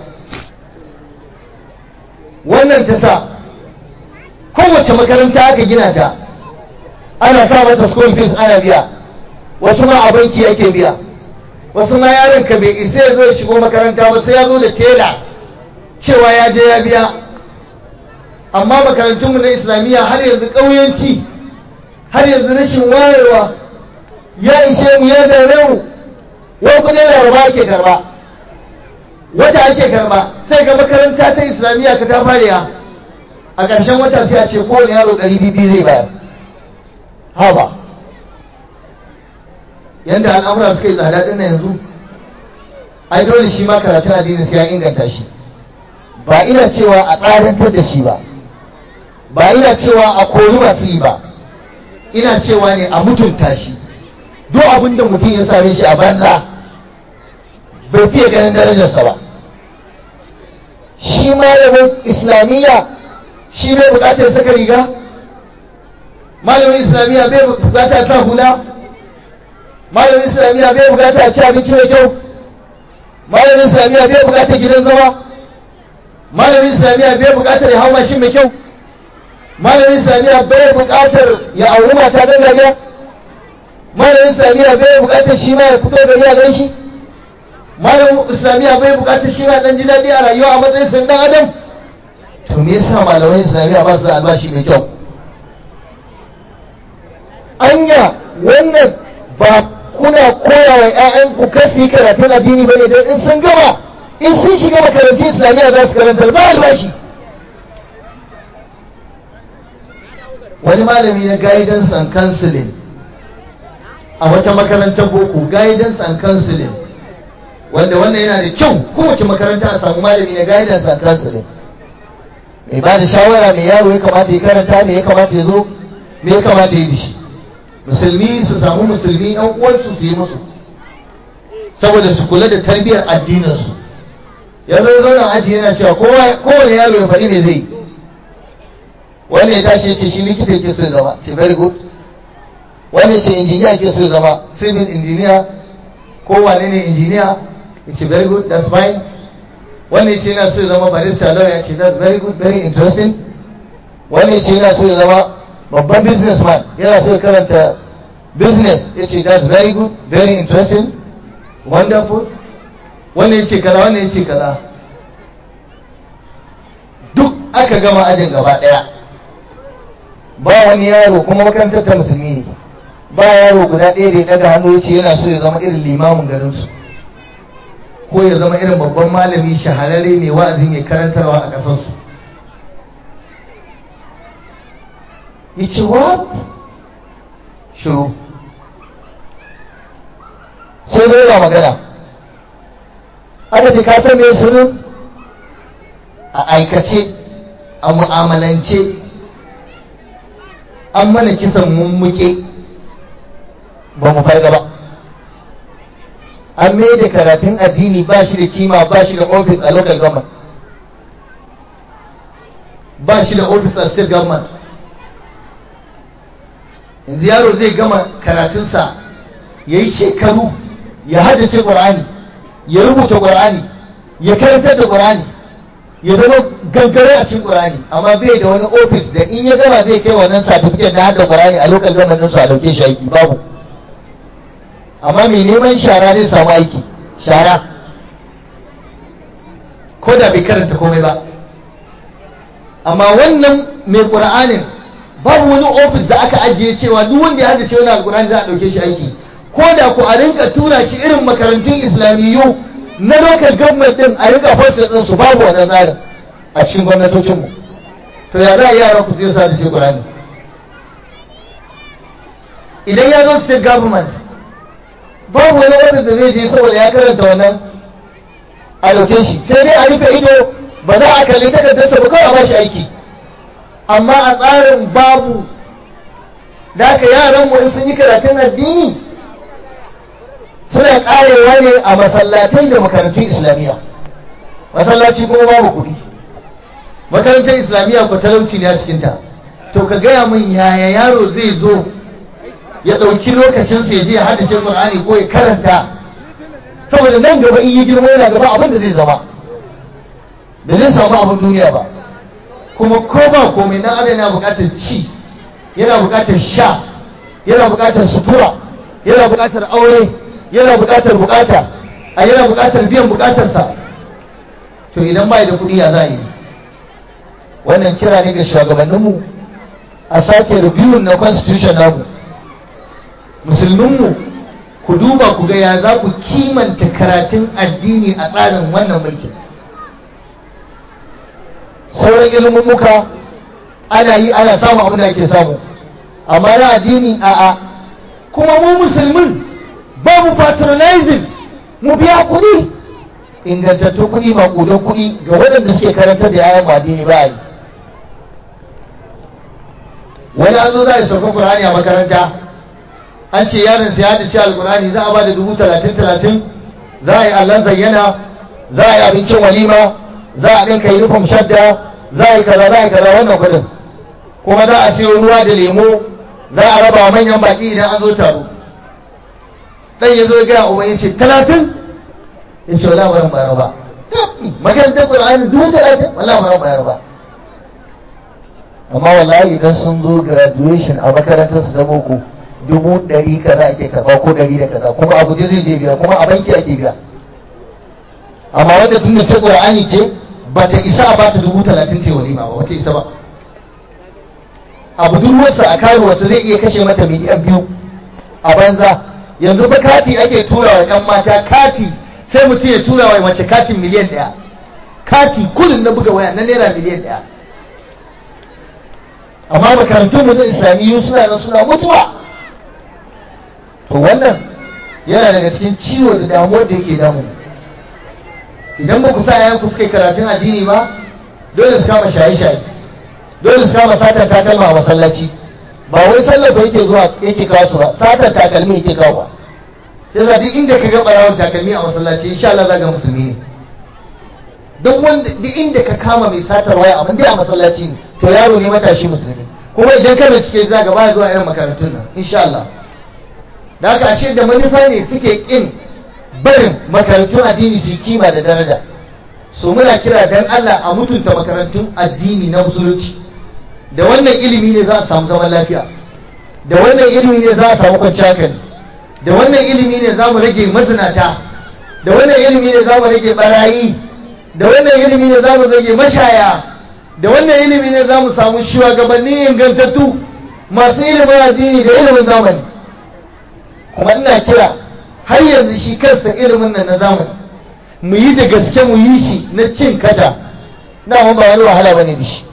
wannan ta sa kowace makaranta aka gina ta ana sa mata school fees ana biya wasu ma a banki ake biya wasu ma yaron ka bai isa ya zo ya shigo makaranta ba sai ya zo da tela cewa ya je ya biya amma makarantunmu na islamiyya har yanzu ƙauyanci har yanzu rashin wayewa ya ishe mu ya dame mu wai kudin laraba ake karba wata ake karba sai ga makaranta ta islamiyya ka ta fariya a ƙarshen wata sai a ce kowane yaro ɗari biyu zai bayar haba yadda al'amura suka yi tsada ɗin yanzu ai dole shi ma karatun addini sai ya inganta shi ba ina cewa a tsarantar da shi ba ba ina cewa a kori masu yi ba ina cewa ne a mutunta shi duk abin da mutum ya same shi a banza bai fiye ganin darajarsa ba shi malamin islamiyya shi bai bukatar saka riga malamin islamiyya bai bukatar sa hula malamin islamiyya bai bukatar ci abinci mai kyau malamin islamiyya bai bukatar gidan zama malamin islamiyya bai bukatar ya hau mashin mai kyau malamin islamiyya bai bukatar ya auri mata don gariya malamin islamiyya bai bukatar shi ma ya fito gari a gan shi malamin islamiyya bai bukatar shi ma dan ji daɗi a rayuwa a matsayin sun dan adam to me yasa malaman islamiyya ba su da albashi mai kyau anya wannan ba kuna koya wa 'ya'yanku kasi karatun addini bane don in sun gama in sun shiga makarantun islamiyya za su karanta ba albashi wani malami na guidance and counseling a wata makarantar boko guidance and counseling wanda wannan yana da kyau kowace makaranta a samu malami na guidance and counseling mai ba da shawara mai yaro ya kamata ya karanta me ya kamata ya zo me ya kamata ya yi shi musulmi su samu musulmi yan uwansu su yi musu saboda su kula da tarbiyyar addininsu yanzu ya zauna aji yana cewa kowane yaro ya faɗi ne zai wani ya tashi ya ce shi likita yake so ya zama ce very good wani ya ce injiniya yake so ya zama civil engineer ko wane ne injiniya ya ce very good that's fine wani ya ce yana so ya zama barista lawyer ya ce that's very good very interesting wani ya ce yana so ya zama babban businessman yana so ya karanta business ya ce that's very good very interesting wonderful wani ya ce kaza wani ya ce kaza duk aka gama ajin gaba daya ba wani yaro kuma makarantar ta musulmi ne ba yaro guda ɗaya da ya ɗaga hannu ya ce yana so ya zama irin limamin garinsu ko ya zama irin babban malami shahararre mai wa'azin ya karantarwa a ƙasarsu ya ce what shiru sai zai ba magana aka ce ka san me sirrin a aikace a mu'amalance an mana kisan mummuke ba mu farga ba an mai da karatun addini ba shi da kima ba shi da office a local government ba shi da office a state government yanzu yaro zai gama karatunsa ya yi shekaru ya haddace ƙwar'ani ya rubuta ƙwar'ani ya karantar da ƙwar'ani ya zama gangare a cikin ƙwar'ani amma bai da wani ofis da in ya gama zai kai wannan certificate na hada ƙwar'ani a local government su a dauke shi aiki babu amma mai neman shara zai samu aiki shara ko da bai karanta komai ba amma wannan mai ƙur'anin babu wani ofis da aka ajiye cewa duk wanda ya haddace wani alƙur'ani za a ɗauke shi aiki ko da ku a rinka tura shi irin makarantun islamiyyu na local government din a rinka fasa din su babu wannan tsarin a cikin gwamnatocinmu to ya za a yara ku sai sa da shi ƙur'ani idan ya zo state government babu wani ofis da zai je saboda ya karanta wannan a ɗauke shi sai dai a rufe ido ba za a kalli takardarsa ba kawai a ba shi aiki amma a tsarin babu da haka yaran mu in sun yi karatun addini suna karewa ne a masallatai da makarantun islamiyya masallaci kuma babu kuɗi makarantar islamiyya ko talauci ne a cikinta to ka gaya min yaya yaro zai zo ya ɗauki lokacinsa ya je ya haddace Qur'ani ko ya karanta saboda nan gaba in yi girma yana gaba abin da zai zama da zai samu abin duniya ba kuma ko ba komai nan adam yana buƙatar ci yana buƙatar sha yana buƙatar sutura yana buƙatar aure yana buƙatar buƙata a yana buƙatar biyan buƙatarsa to idan bai da kuɗi ya za yi wannan kira ne ga shugabanninmu a sake review na constitution namu musulminmu ku duba ku ga ya za ku kimanta karatun addini a tsarin wannan mulkin sauran ilimin muka ana yi ana samun abin da ake samu amma na addini a'a kuma mu musulmin ba mu patronizing mu biya kuɗi ingantattu kuɗi maƙudan kuɗi ga waɗanda suke karantar da yayan addini ba yi wani an zo za a yi saukan Qur'ani a makaranta an ce yaron sai ya ci alkurani za a ba da dubu talatin talatin za a yi allon zayyana za a yi abincin walima za a ɗinka uniform shadda za a yi kaza za a yi kaza wannan kuɗin kuma za a siyo ruwa da lemo za a raba wa manyan baƙi idan an zo taro ɗan ya zo ya gaya uba ya ce talatin ya ce wala baran bayar ba makarantar ƙur'ani dubu talatin wala baran bayar ba amma wallahi idan sun zo graduation a makarantar su ta boko dubu ɗari kaza ake karɓa ko ɗari da kaza kuma a guje zai je biya kuma a banki ake biya amma wanda tun da ta ƙur'ani ce ba ta isa a bata dubu talatin ta walima ba wata isa ba a budurwarsa a karuwarsa zai iya kashe mata miliyan biyu a banza yanzu ba kati ake tura wa ɗan mata kati sai mutum ya tura wa mace katin miliyan ɗaya kati kullum na buga waya na naira miliyan ɗaya amma makarantun mu na islamiyyu suna nan suna mutuwa to wannan yana daga cikin ciwo da damuwar da yake damu idan ba ku sa yayan ku suka yi karatun addini ba dole su kama shaye-shaye dole su kama satar takalma a masallaci ba wai sallar ba yake zuwa yake kawo su ba satar takalmi yake kawo ba sai sa duk inda ka ga barawon takalmi a masallaci insha Allah za ga musulmi ne duk wanda duk inda ka kama mai satar waya amma dai a masallaci ne to yaro ne matashi musulmi kuma idan ka bincike za ga ba zuwa irin makarantun nan insha Allah da haka ashe da manufa ne suke kin barin makarantun addini su kima da daraja so muna kira dan Allah a mutunta makarantun addini na musulunci da wannan ilimi ne za a samu zaman lafiya da wannan ilimi ne za a samu kwanciyar hankali da wannan ilimi ne za mu rage mazinata da wannan ilimi ne za mu rage barayi da wannan ilimi ne za mu rage mashaya da wannan ilimi ne za mu samu shugabanni ingantattu masu ilimin addini da ilimin zamani kuma ina kira har yanzu shi kansa ilimin nan na zamani mu yi da gaske mu yi shi na cin kata na ba wani wahala bane da shi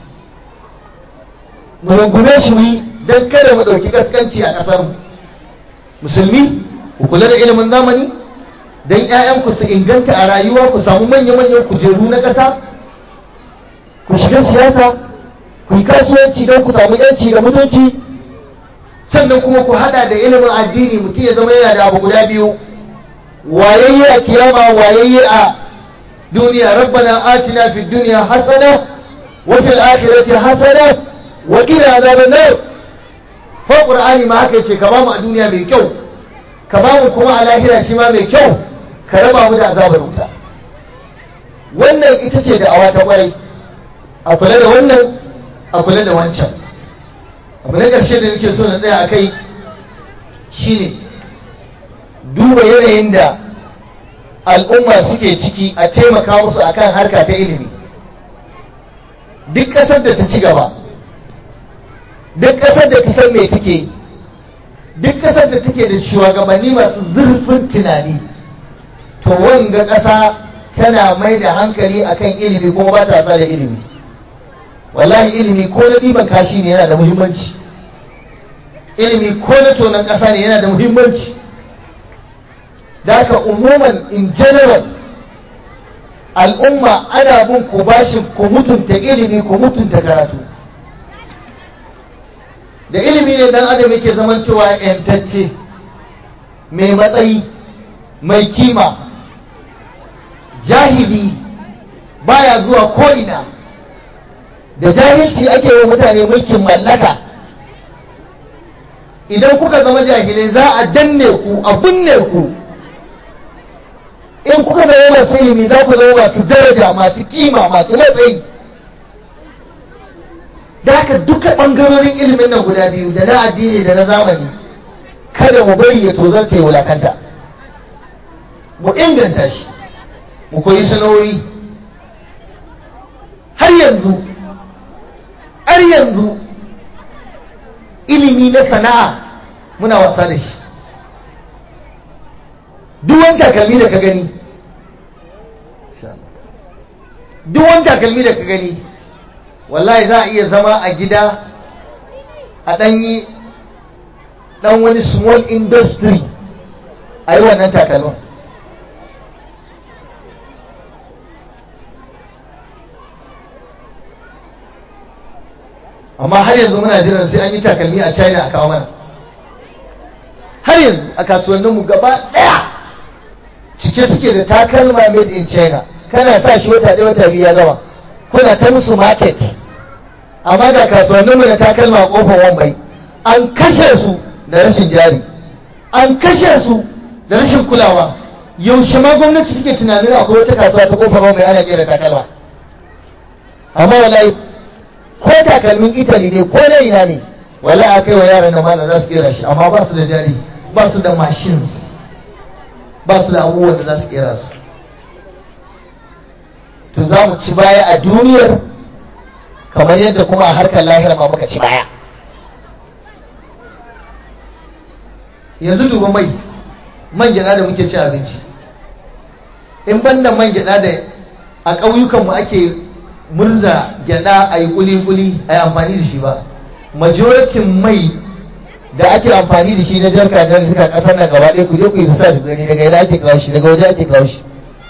mu rungume shi mu yi don kada mu ɗauki gaskanci a ƙasar mu musulmi ku kula da ilimin zamani don ƴaƴanku su inganta a rayuwa ku samu manya-manyan kujeru na ƙasa ku shiga siyasa ku yi kasuwanci don ku samu yanci da mutunci sannan kuma ku hada da ilimin addini mutum ya zama yana da abu guda biyu wayayye a kiyama wayayye a duniya rabbana atina fid dunya hasana wa fil akhirati hasana wa qina azaban nar fa qur'ani ma haka yace ka ba mu a duniya mai kyau ka ba mu kuma a lahira shi ma mai kyau ka raba mu da azabar wuta wannan ita ce da awa ta kwarai a kula da wannan a kula da wancan abu na ƙarshe da nake so na tsaya a kai shine duba yanayin da al'umma suke ciki a taimaka musu akan harka ta ilimi duk ƙasar da ta ci gaba duk ƙasar da ta san me take duk ƙasar da take da shugabanni masu zurfin tunani to wanga ƙasa tana mai da hankali akan ilimi kuma ba ta da ilimi wallahi ilimi ko na ɗiban kashi ne yana da muhimmanci ilimi ko na tonon ƙasa ne yana da muhimmanci da haka umuman in general al'umma ana bin ku bashi ku mutunta ilimi ku mutunta karatu da ilimi ne dan adam yake zamantowa yantacce mai matsayi mai kima jahili baya zuwa ko'ina da jahilci ake wa mutane mulkin mallaka idan kuka zama jahilai za a danne ku a binne ku in kuka zama masu ilimi za ku zama masu daraja masu kima masu matsayi da haka duka ɓangarorin ilimin nan guda biyu da na addini da na zamani kada mu bari ya tozarta ya wulakanta mu inganta shi mu koyi sana'o'i har yanzu har yanzu ilimi na sana'a muna wasa da shi duk wani takalmi da ka gani duk wani takalmi da ka gani wallahi za a iya zama a gida a ɗanyi ɗan wani small industry a yi wannan takalmin amma har yanzu muna jiran sai an yi takalmi a china a kawo mana har yanzu a kasuwanninmu gaba ɗaya cike suke da takalma made in china kana sa shi wata ɗaya wata biyu ya gama kuna ta musu market amma da kasuwanninmu da takalma a ƙofar wambai an kashe su da rashin jari an kashe su da rashin kulawa yaushe ma gwamnati suke tunanin akwai wata kasuwa ta ƙofar wambai ana kera takalma amma wallahi ko takalmin italy ne ko na ina ne wallahi a kai wa yaran da mana za su kera shi amma ba su da jari ba su da machines ba su da abubuwan da za su kera su to za mu ci baya a duniyar kamar yadda kuma a harkar lahira ma muka ci baya yanzu duba mai man gyada da muke ci abinci in banda man gyada da a ƙauyukanmu ake murza gyada a yi kuli-kuli a yi amfani da shi ba majoritin mai da ake amfani da shi na jarka da suka kasar nan gaba ɗaya ku je ku yi sa shi gani daga yana ake kawo shi daga waje ake kawo shi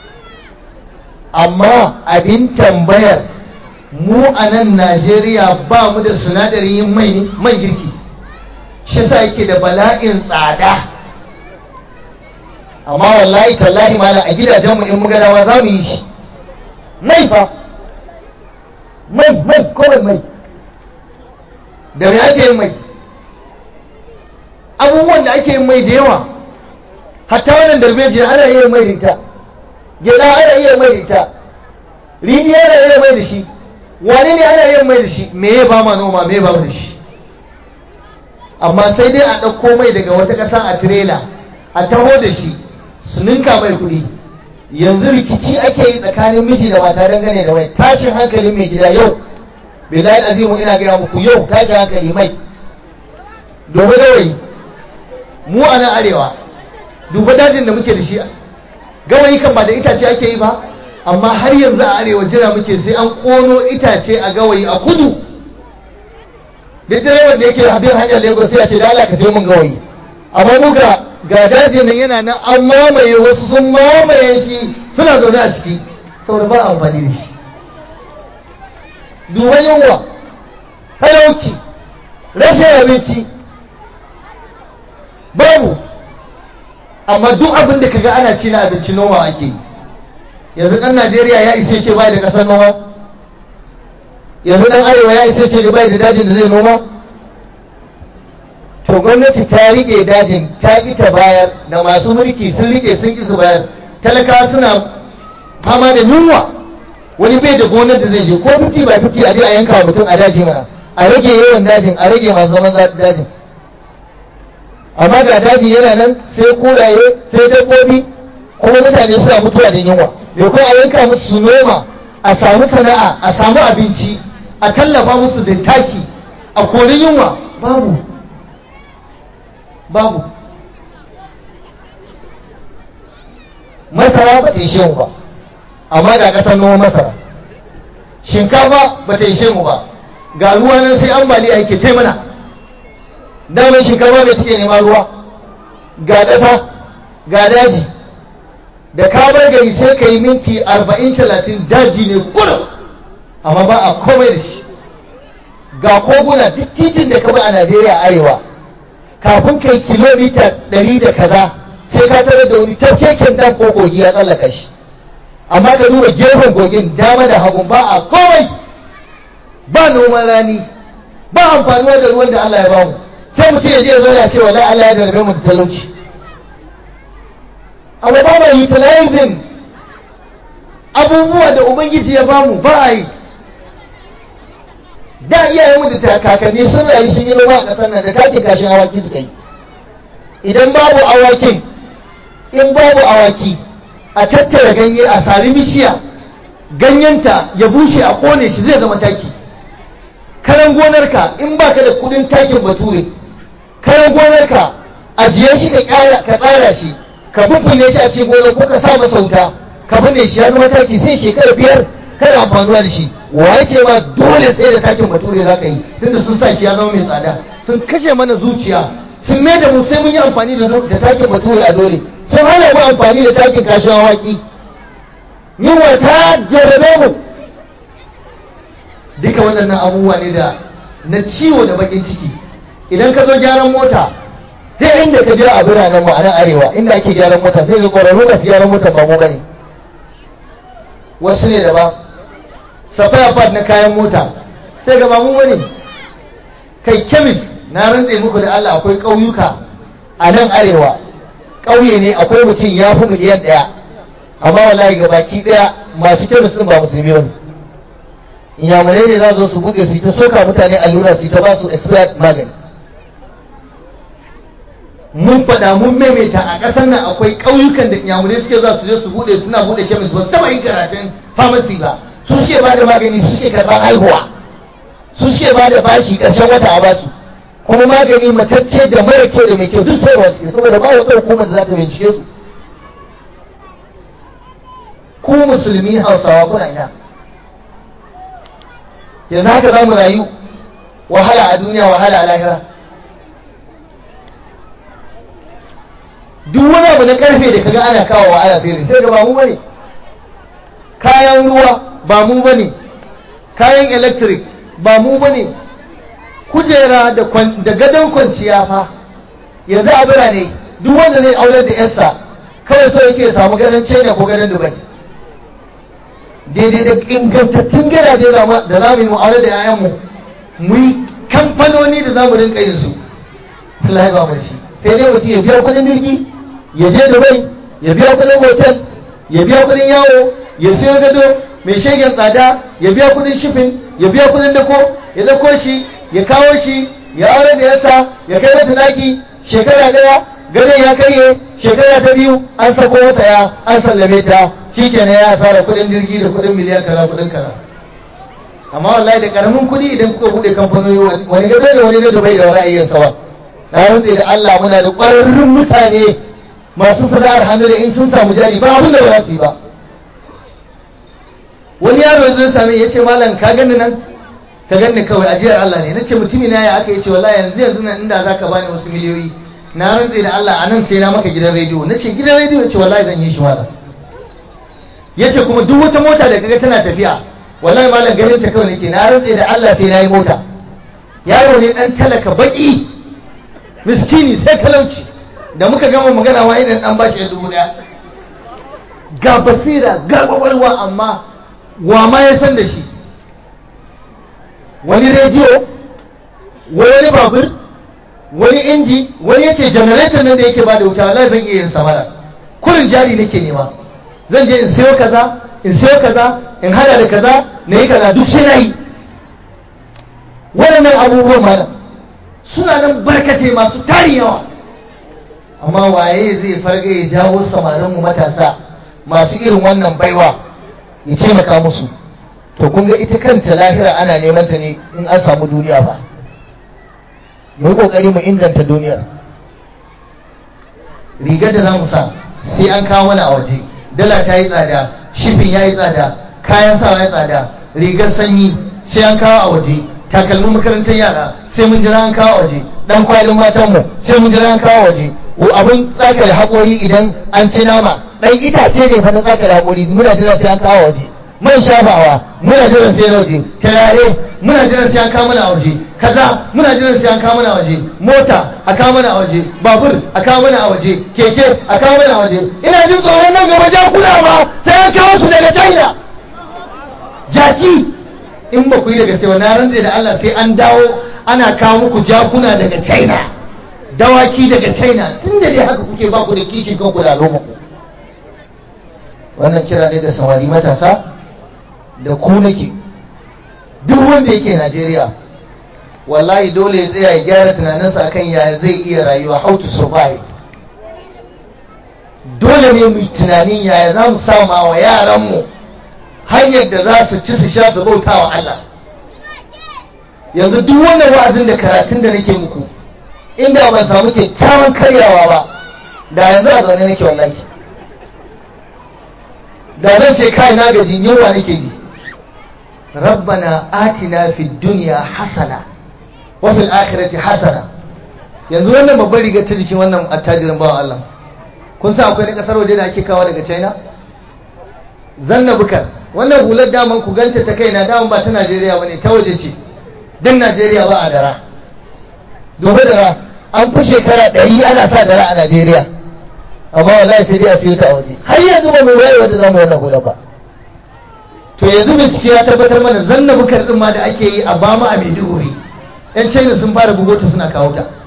amma abin tambayar mu a nan najeriya ba mu da sinadarin yin mai man girki shi sa yake da bala'in tsada amma wallahi tallahi mala a gidajenmu in muga dawa za mu yi shi mai fa mai mai kawai mai da me ake yin mai abubuwan da ake yin mai da yawa hatta wannan darbejiya ana iya mai da ita gyaɗa ana iya mai da ita rini ana iya mai da shi wane ne ana iya mai da shi me ya ba ma noma me ba da shi amma sai dai a ɗauko mai daga wata ƙasa a tirela a taho da shi su ninka mai kuɗi yanzu rikici ake yi tsakanin miji da mata dangane da mai tashin hankali mai gida yau billahi azimu ina gaya muku yau tashin hankali mai domin gawayi mu a nan arewa duba dajin da muke da shi gawayi kan ba da itace ake yi ba amma har yanzu a arewa jira muke sai an kono itace a gawayi a kudu duk direban da yake habin hanyar lagos sai a ce da Allah ka sai mun gawayi amma mu ga ga dajin nan yana nan an mamaye wasu sun mamaye shi suna zaune a ciki saboda ba amfani da shi duba yunwa talauci rashin abinci babu amma duk abin da kaga ana ci na abinci noma ake yi yanzu ɗan najeriya ya isa ce bai da ƙasar noma yanzu ɗan arewa ya isa ce bai da dajin da zai noma to gwamnati ta rike dajin ta ƙi ta bayar da masu mulki sun rike sun ƙi su bayar talakawa suna fama da yunwa wani bai da gonar da zai je ko fifty by fifty a je a yanka mutum a daji mana a rage yawan dajin a rage masu zaman dajin amma ga daji yana nan sai kuraye sai dabbobi kuma mutane suna mutuwa da yunwa da kuma a yanka musu su noma a samu sana'a a samu abinci a tallafa musu da taki a kori yunwa babu babu masara ba ta ishe mu ba amma da ƙasar noma masara shinkafa ba ta ishe mu ba ga ruwa nan sai ambaliya yake ce mana damar shinkafa bai take nema ruwa ga ƙasa ga daji da ka bar gari sai ka yi minti arba'in talatin daji ne kurum amma ba a komai da shi ga koguna duk titin da ka bi a najeriya arewa kafin kai kilomita ɗari da kaza sai ka tare da wani tafkeken dan ko kogi ya tsallaka shi amma ka duba gefen kogin dama da hagun ba a komai ba noman rani ba amfanuwa da ruwan da Allah ya bamu sai mutum ya je ya zo ya ce wallahi Allah ya darbe mu da talauci amma ba ma utilizing abubuwa da ubangiji ya bamu ba a yi da iyayenmu da kakanni sun rayu sun yi noma a ƙasar nan da takin kashin awaki suka yi idan babu awakin in babu awaki a tattara ganye a sari bishiya ganyenta ya bushe a kone shi zai zama taki karan gonarka in baka da kudin takin bature karan gonarka ajiye shi ka tsara shi ka bubune shi a cikin gonar ko ka sa masa wuta ka binne shi ya zama taki sai shekara biyar kana amfanuwa da shi waye ce ma dole sai da takin bature za ka yi tunda sun sa shi ya zama mai tsada sun kashe mana zuciya sun mai da mu sai mun yi amfani da takin bature a dole sun hana mu amfani da takin kashin awaki yunwa ta jarabe mu duka waɗannan abubuwa ne da na ciwo da bakin ciki idan ka zo gyaran mota sai inda ka je a biranen mu a nan arewa inda ake gyaran mota sai ga ƙwararru masu gyaran mota ba mu gani wasu ne da ba safaya pad na kayan mota sai ga ba mu bane kai kemis na rantse muku da Allah akwai ƙauyuka a nan arewa ƙauye ne akwai mutum ya fi miliyan ɗaya amma wallahi ga baki ɗaya masu kemis ɗin ba musulmi bane inyamurai ne za su su buɗe su ta soka mutane allura su ta ba su expired magani mun faɗa mun maimaita a ƙasar nan akwai ƙauyukan da inyamurai suke za su je su buɗe suna buɗe kemis ba su taɓa yin karatun pharmacy ba su suke ba da magani su suke karɓar haihuwa su suke ba da bashi ƙarshen wata a basu kuma magani matacce da mara kyau da mai kyau duk sayarwa suke saboda ba wata hukumar da za ta bincike su ku musulmi hausawa kuna ina yanzu haka za mu rayu wahala a duniya wahala a lahira duk wani abu na karfe da kaga ana kawo wa ana fere sai ga ba mu bane kayan ruwa ba mu bane kayan electric ba mu bane kujera da gadon kwanciya fa yanzu a birane duk wanda zai aurar da yarsa kawai so yake samu gadon china ko gadon dubai daidai da ingantattun gidaje da za mu yi mu'amala da yayanmu mu yi kamfanoni da za mu rinka yin su Allah ba mu shi sai dai mutum ya biya kudin jirgi ya je Dubai ya biya kudin hotel ya biya kudin yawo ya siyo gado mai shegen tsada ya biya kudin shifin ya biya kudin dako ya dako shi ya kawo shi ya aure da yasa ya kai mata daki shekara daya gadon ya karye shekara ta biyu an sako masa ya an sallame ta shikenan ya asara kudin jirgi da kudin miliyan kaza kudin kaza amma wallahi da karamin kudi idan kuka bude kamfanoni wani gado da wani gado bai da wani ayyan sawa na rantse da Allah muna da ƙwararrun mutane masu sana'ar hannu da in sun samu jari ba abin da ba za su yi ba wani yaro zai same ya ce malam ka gani nan ka gani kawai ajiyar Allah ne nace mutumi na ya aka yace wallahi yanzu yanzu nan inda zaka bani wasu miliyoyi na rantse da Allah anan sai na maka gidan rediyo nace gidan rediyo yace wallahi zan yi shi malam yace kuma duk wata mota da kaga tana tafiya wallahi malam ganin ta kawai nake na rantse da Allah sai na yi mota yaro ne dan talaka baki miskini sai talauci da muka gama magana wa idan dan bashi ya dubu daya ga basira ga kwakwalwa amma wa ma ya san da shi wani rediyo wani babur wani inji wani yace generator nan da yake ba da wuta wallahi zan iya yin samara kurin jari nake nema zan je in sayo kaza in sayo kaza in hada da kaza na yi kaza duk sai na yi waɗannan abubuwan malam suna nan barkace masu tari yawa amma waye zai farga ya jawo samarinmu matasa masu irin wannan baiwa ya taimaka musu to kun ga ita kanta lahira ana neman ta ne in an samu duniya ba mu yi kokari mu inganta duniyar rigar da za mu sa sai an kawo mana a waje dala ta yi tsada shifin ya yi tsada kayan sawa ya tsada rigar sanyi sai an kawo a waje takalmin makarantar yara sai mun jira an kawo a waje dan kwalin matanmu sai mun jira an kawo a waje abin tsakar haƙori idan an ci nama dan itace ne fa na tsakar haƙori muna jira sai an kawo a waje man shafawa muna jiran sai na waje turare muna jiran sai an kawo mana a waje kaza muna jiran sai an kawo mana a waje mota a kawo mana a waje babur a kawo mana a waje keke a kawo mana a waje ina jin tsoron nan gaba jakuna ma sai an kawo su daga china jaki in ba ku yi da gaske ba na rantse da Allah sai an dawo ana kawo muku jakuna daga china dawaki daga china tun da dai haka kuke ba ku da kishin kanku da al'umma ku wannan kira ne ga samari matasa da ku nake duk wanda yake Najeriya wallahi dole ya tsaya ya gyara tunaninsa akan yaya zai iya rayuwa how to survive dole ne mu tunanin yaya za mu sama wa yaranmu hanyar da za su ci su sha su bauta wa Allah yanzu duk wannan wa'azin da karatun da nake muku inda ban samu kyakkyawan karyawa ba da yanzu a zaune nake wallahi da zan ce kai na gaji yunwa nake ji rabbana atina fid dunya hasana wa fil akhirati hasana yanzu wannan babbar riga ta jikin wannan attajirin bawan Allah kun san akwai na kasar waje da ake kawo daga China zanna bukar wannan hular daman ku ganta ta kaina daman ba ta Najeriya bane ta waje ce dan Najeriya ba a dara dobe dara an fi shekara ɗari ana sa dara a Najeriya amma wallahi sai dai a siyo ta a waje har yanzu ba mu waye wanda zamu wannan hular ba to yanzu bincike ya tabbatar mana zanna bukar din ma da ake yi a bama a Maiduguri yan China sun fara bugo ta suna kawo ta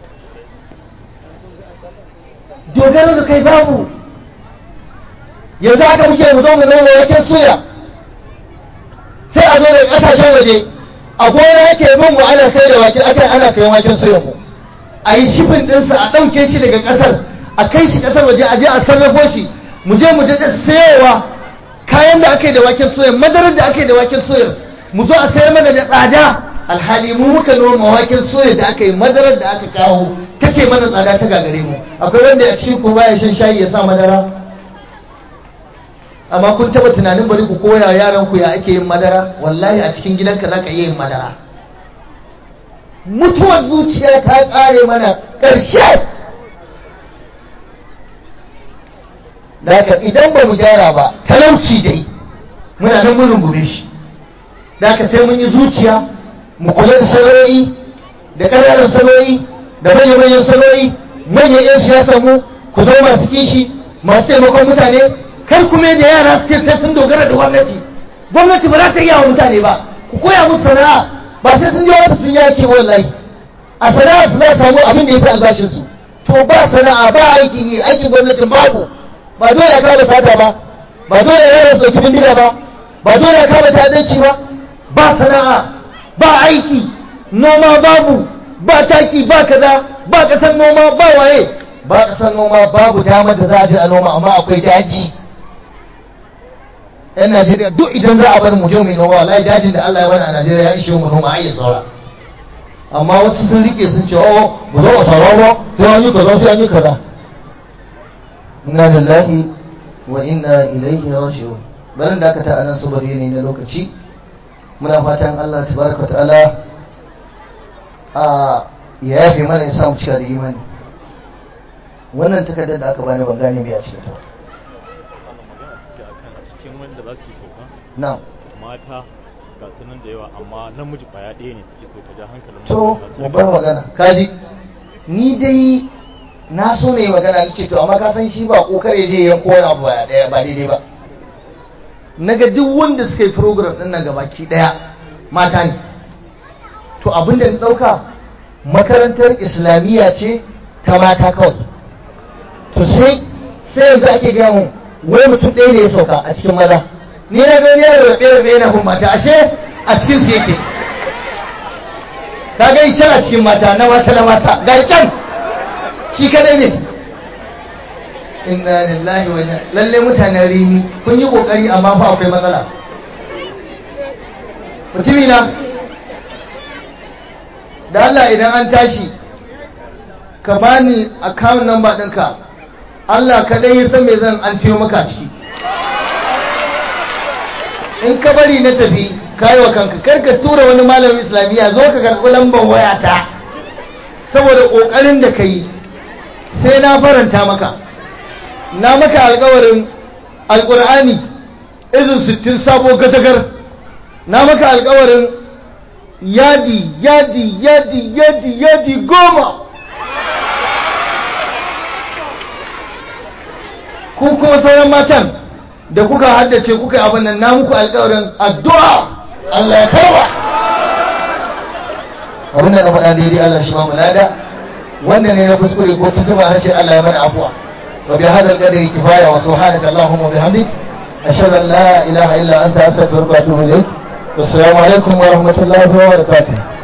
dogaro da kai babu yanzu haka muke mu zo mu noma waken suya sai a zo da kasashen waje a gona yake bin mu ana sai da waken akan ana sayan waken suya mu a yi shifin ɗinsa a ɗauke shi daga ƙasar a kai shi ƙasar waje a je a sarrafo shi mu je mu daɗa sayowa kayan da aka yi da waken soya madarar da aka yi da waken soya mu zo a sayar mana da tsada alhali mu muka noma waken soya da aka yi madarar da aka kawo take mana tsada ta gagare mu akwai wanda a cikin ku baya shan shayi ya sa madara amma kun taba tunanin bari ku koya yaran ku ya ake yin madara wallahi a cikin gidanka zaka iya yin madara mutuwar zuciya ta tsare mana ƙarshe daga idan ba mu gyara ba talauci dai muna nan mun rungume shi daga sai mun yi zuciya mu kula da saloyi da ƙananan saloyi da manyan saloyi manyan 'yan siyasa mu ku zo masu kishi masu taimakon mutane kar kuma da yara su ce sai sun dogara da gwamnati gwamnati ba za ta iya wa mutane ba ku koya musu sana'a ba sai sun je wata sun yaki wallahi a sana'a su za samu abin da ya fi albashin su to ba sana'a ba aikin yi aikin gwamnatin babu ba dole ya kama sata ba ba dole ya yara sauki bindiga ba ba dole ya kama ta'addanci ba ba sana'a ba aiki noma babu ba taki ba kaza ba kasar noma ba waye ba kasar noma babu damar da za a je a noma amma akwai daji yan Najeriya duk idan za a bar mu je mu noma wallahi dajin da Allah ya bani a Najeriya ya ishe mu noma ai saura amma wasu sun rike sun ce oh mu zo a sauraro sai an yi kaza sai an yi kaza inna lillahi wa inna ilaihi raji'un barin da aka ta anan saboda yanayi na lokaci muna fatan Allah tabaraka ta'ala a ya yafe mana ya samu cika da imani wannan takardar da aka bani ban gane me a cikin ta cikin wanda za su yi sauka na'am mata ga sunan da yawa amma namiji kwaya ɗaya ne suke so ka ja hankalin to mata. mu bar magana kaji ni dai na so ne magana nake to amma ka san shi ba kokare je ya wani abu ba daya ba daidai ba naga duk wanda suka yi program din nan gabaki daya mata ne to abin da na dauka makarantar islamiyya ce ta mata kawai to sai sai yanzu ake gaya mun wai mutum ɗaya ne ya sauka a cikin maza ni na ga wani yaro rabe rabe yana bin mata ashe a cikin su yake ka ga can a cikin mata na mata na mata ga can shi kadai ne inna lillahi wa inna lalle mutanen rini kun yi kokari amma fa akwai matsala mutumi na da Allah idan an tashi ka bani account number ɗinka Allah kaɗai ya san me zan an ciyo maka ciki in ka bari na tafi kayi wa kanka kar ka tura wani malamin islamiyya zo ka karɓi lambar wayata saboda ƙoƙarin da ka yi sai na faranta maka na maka alƙawarin alƙur'ani izin sittin sabo gadagar na maka alƙawarin yadi yadi yadi yadi yadi goma ku kuma sauran matan da kuka haddace kuka abin nan na muku alƙawarin addu'a Allah ya karba abin da na faɗa daidai Allah shi ma mulada wanda ne na kuskure ko tuntuba na ce Allah ya mana afuwa wa bi hadal qadri kifaya wa subhanaka allahumma bihamdik ashhadu an la ilaha illa anta astaghfiruka wa atubu ilayk wassalamu alaikum wa rahmatullahi wa barakatuh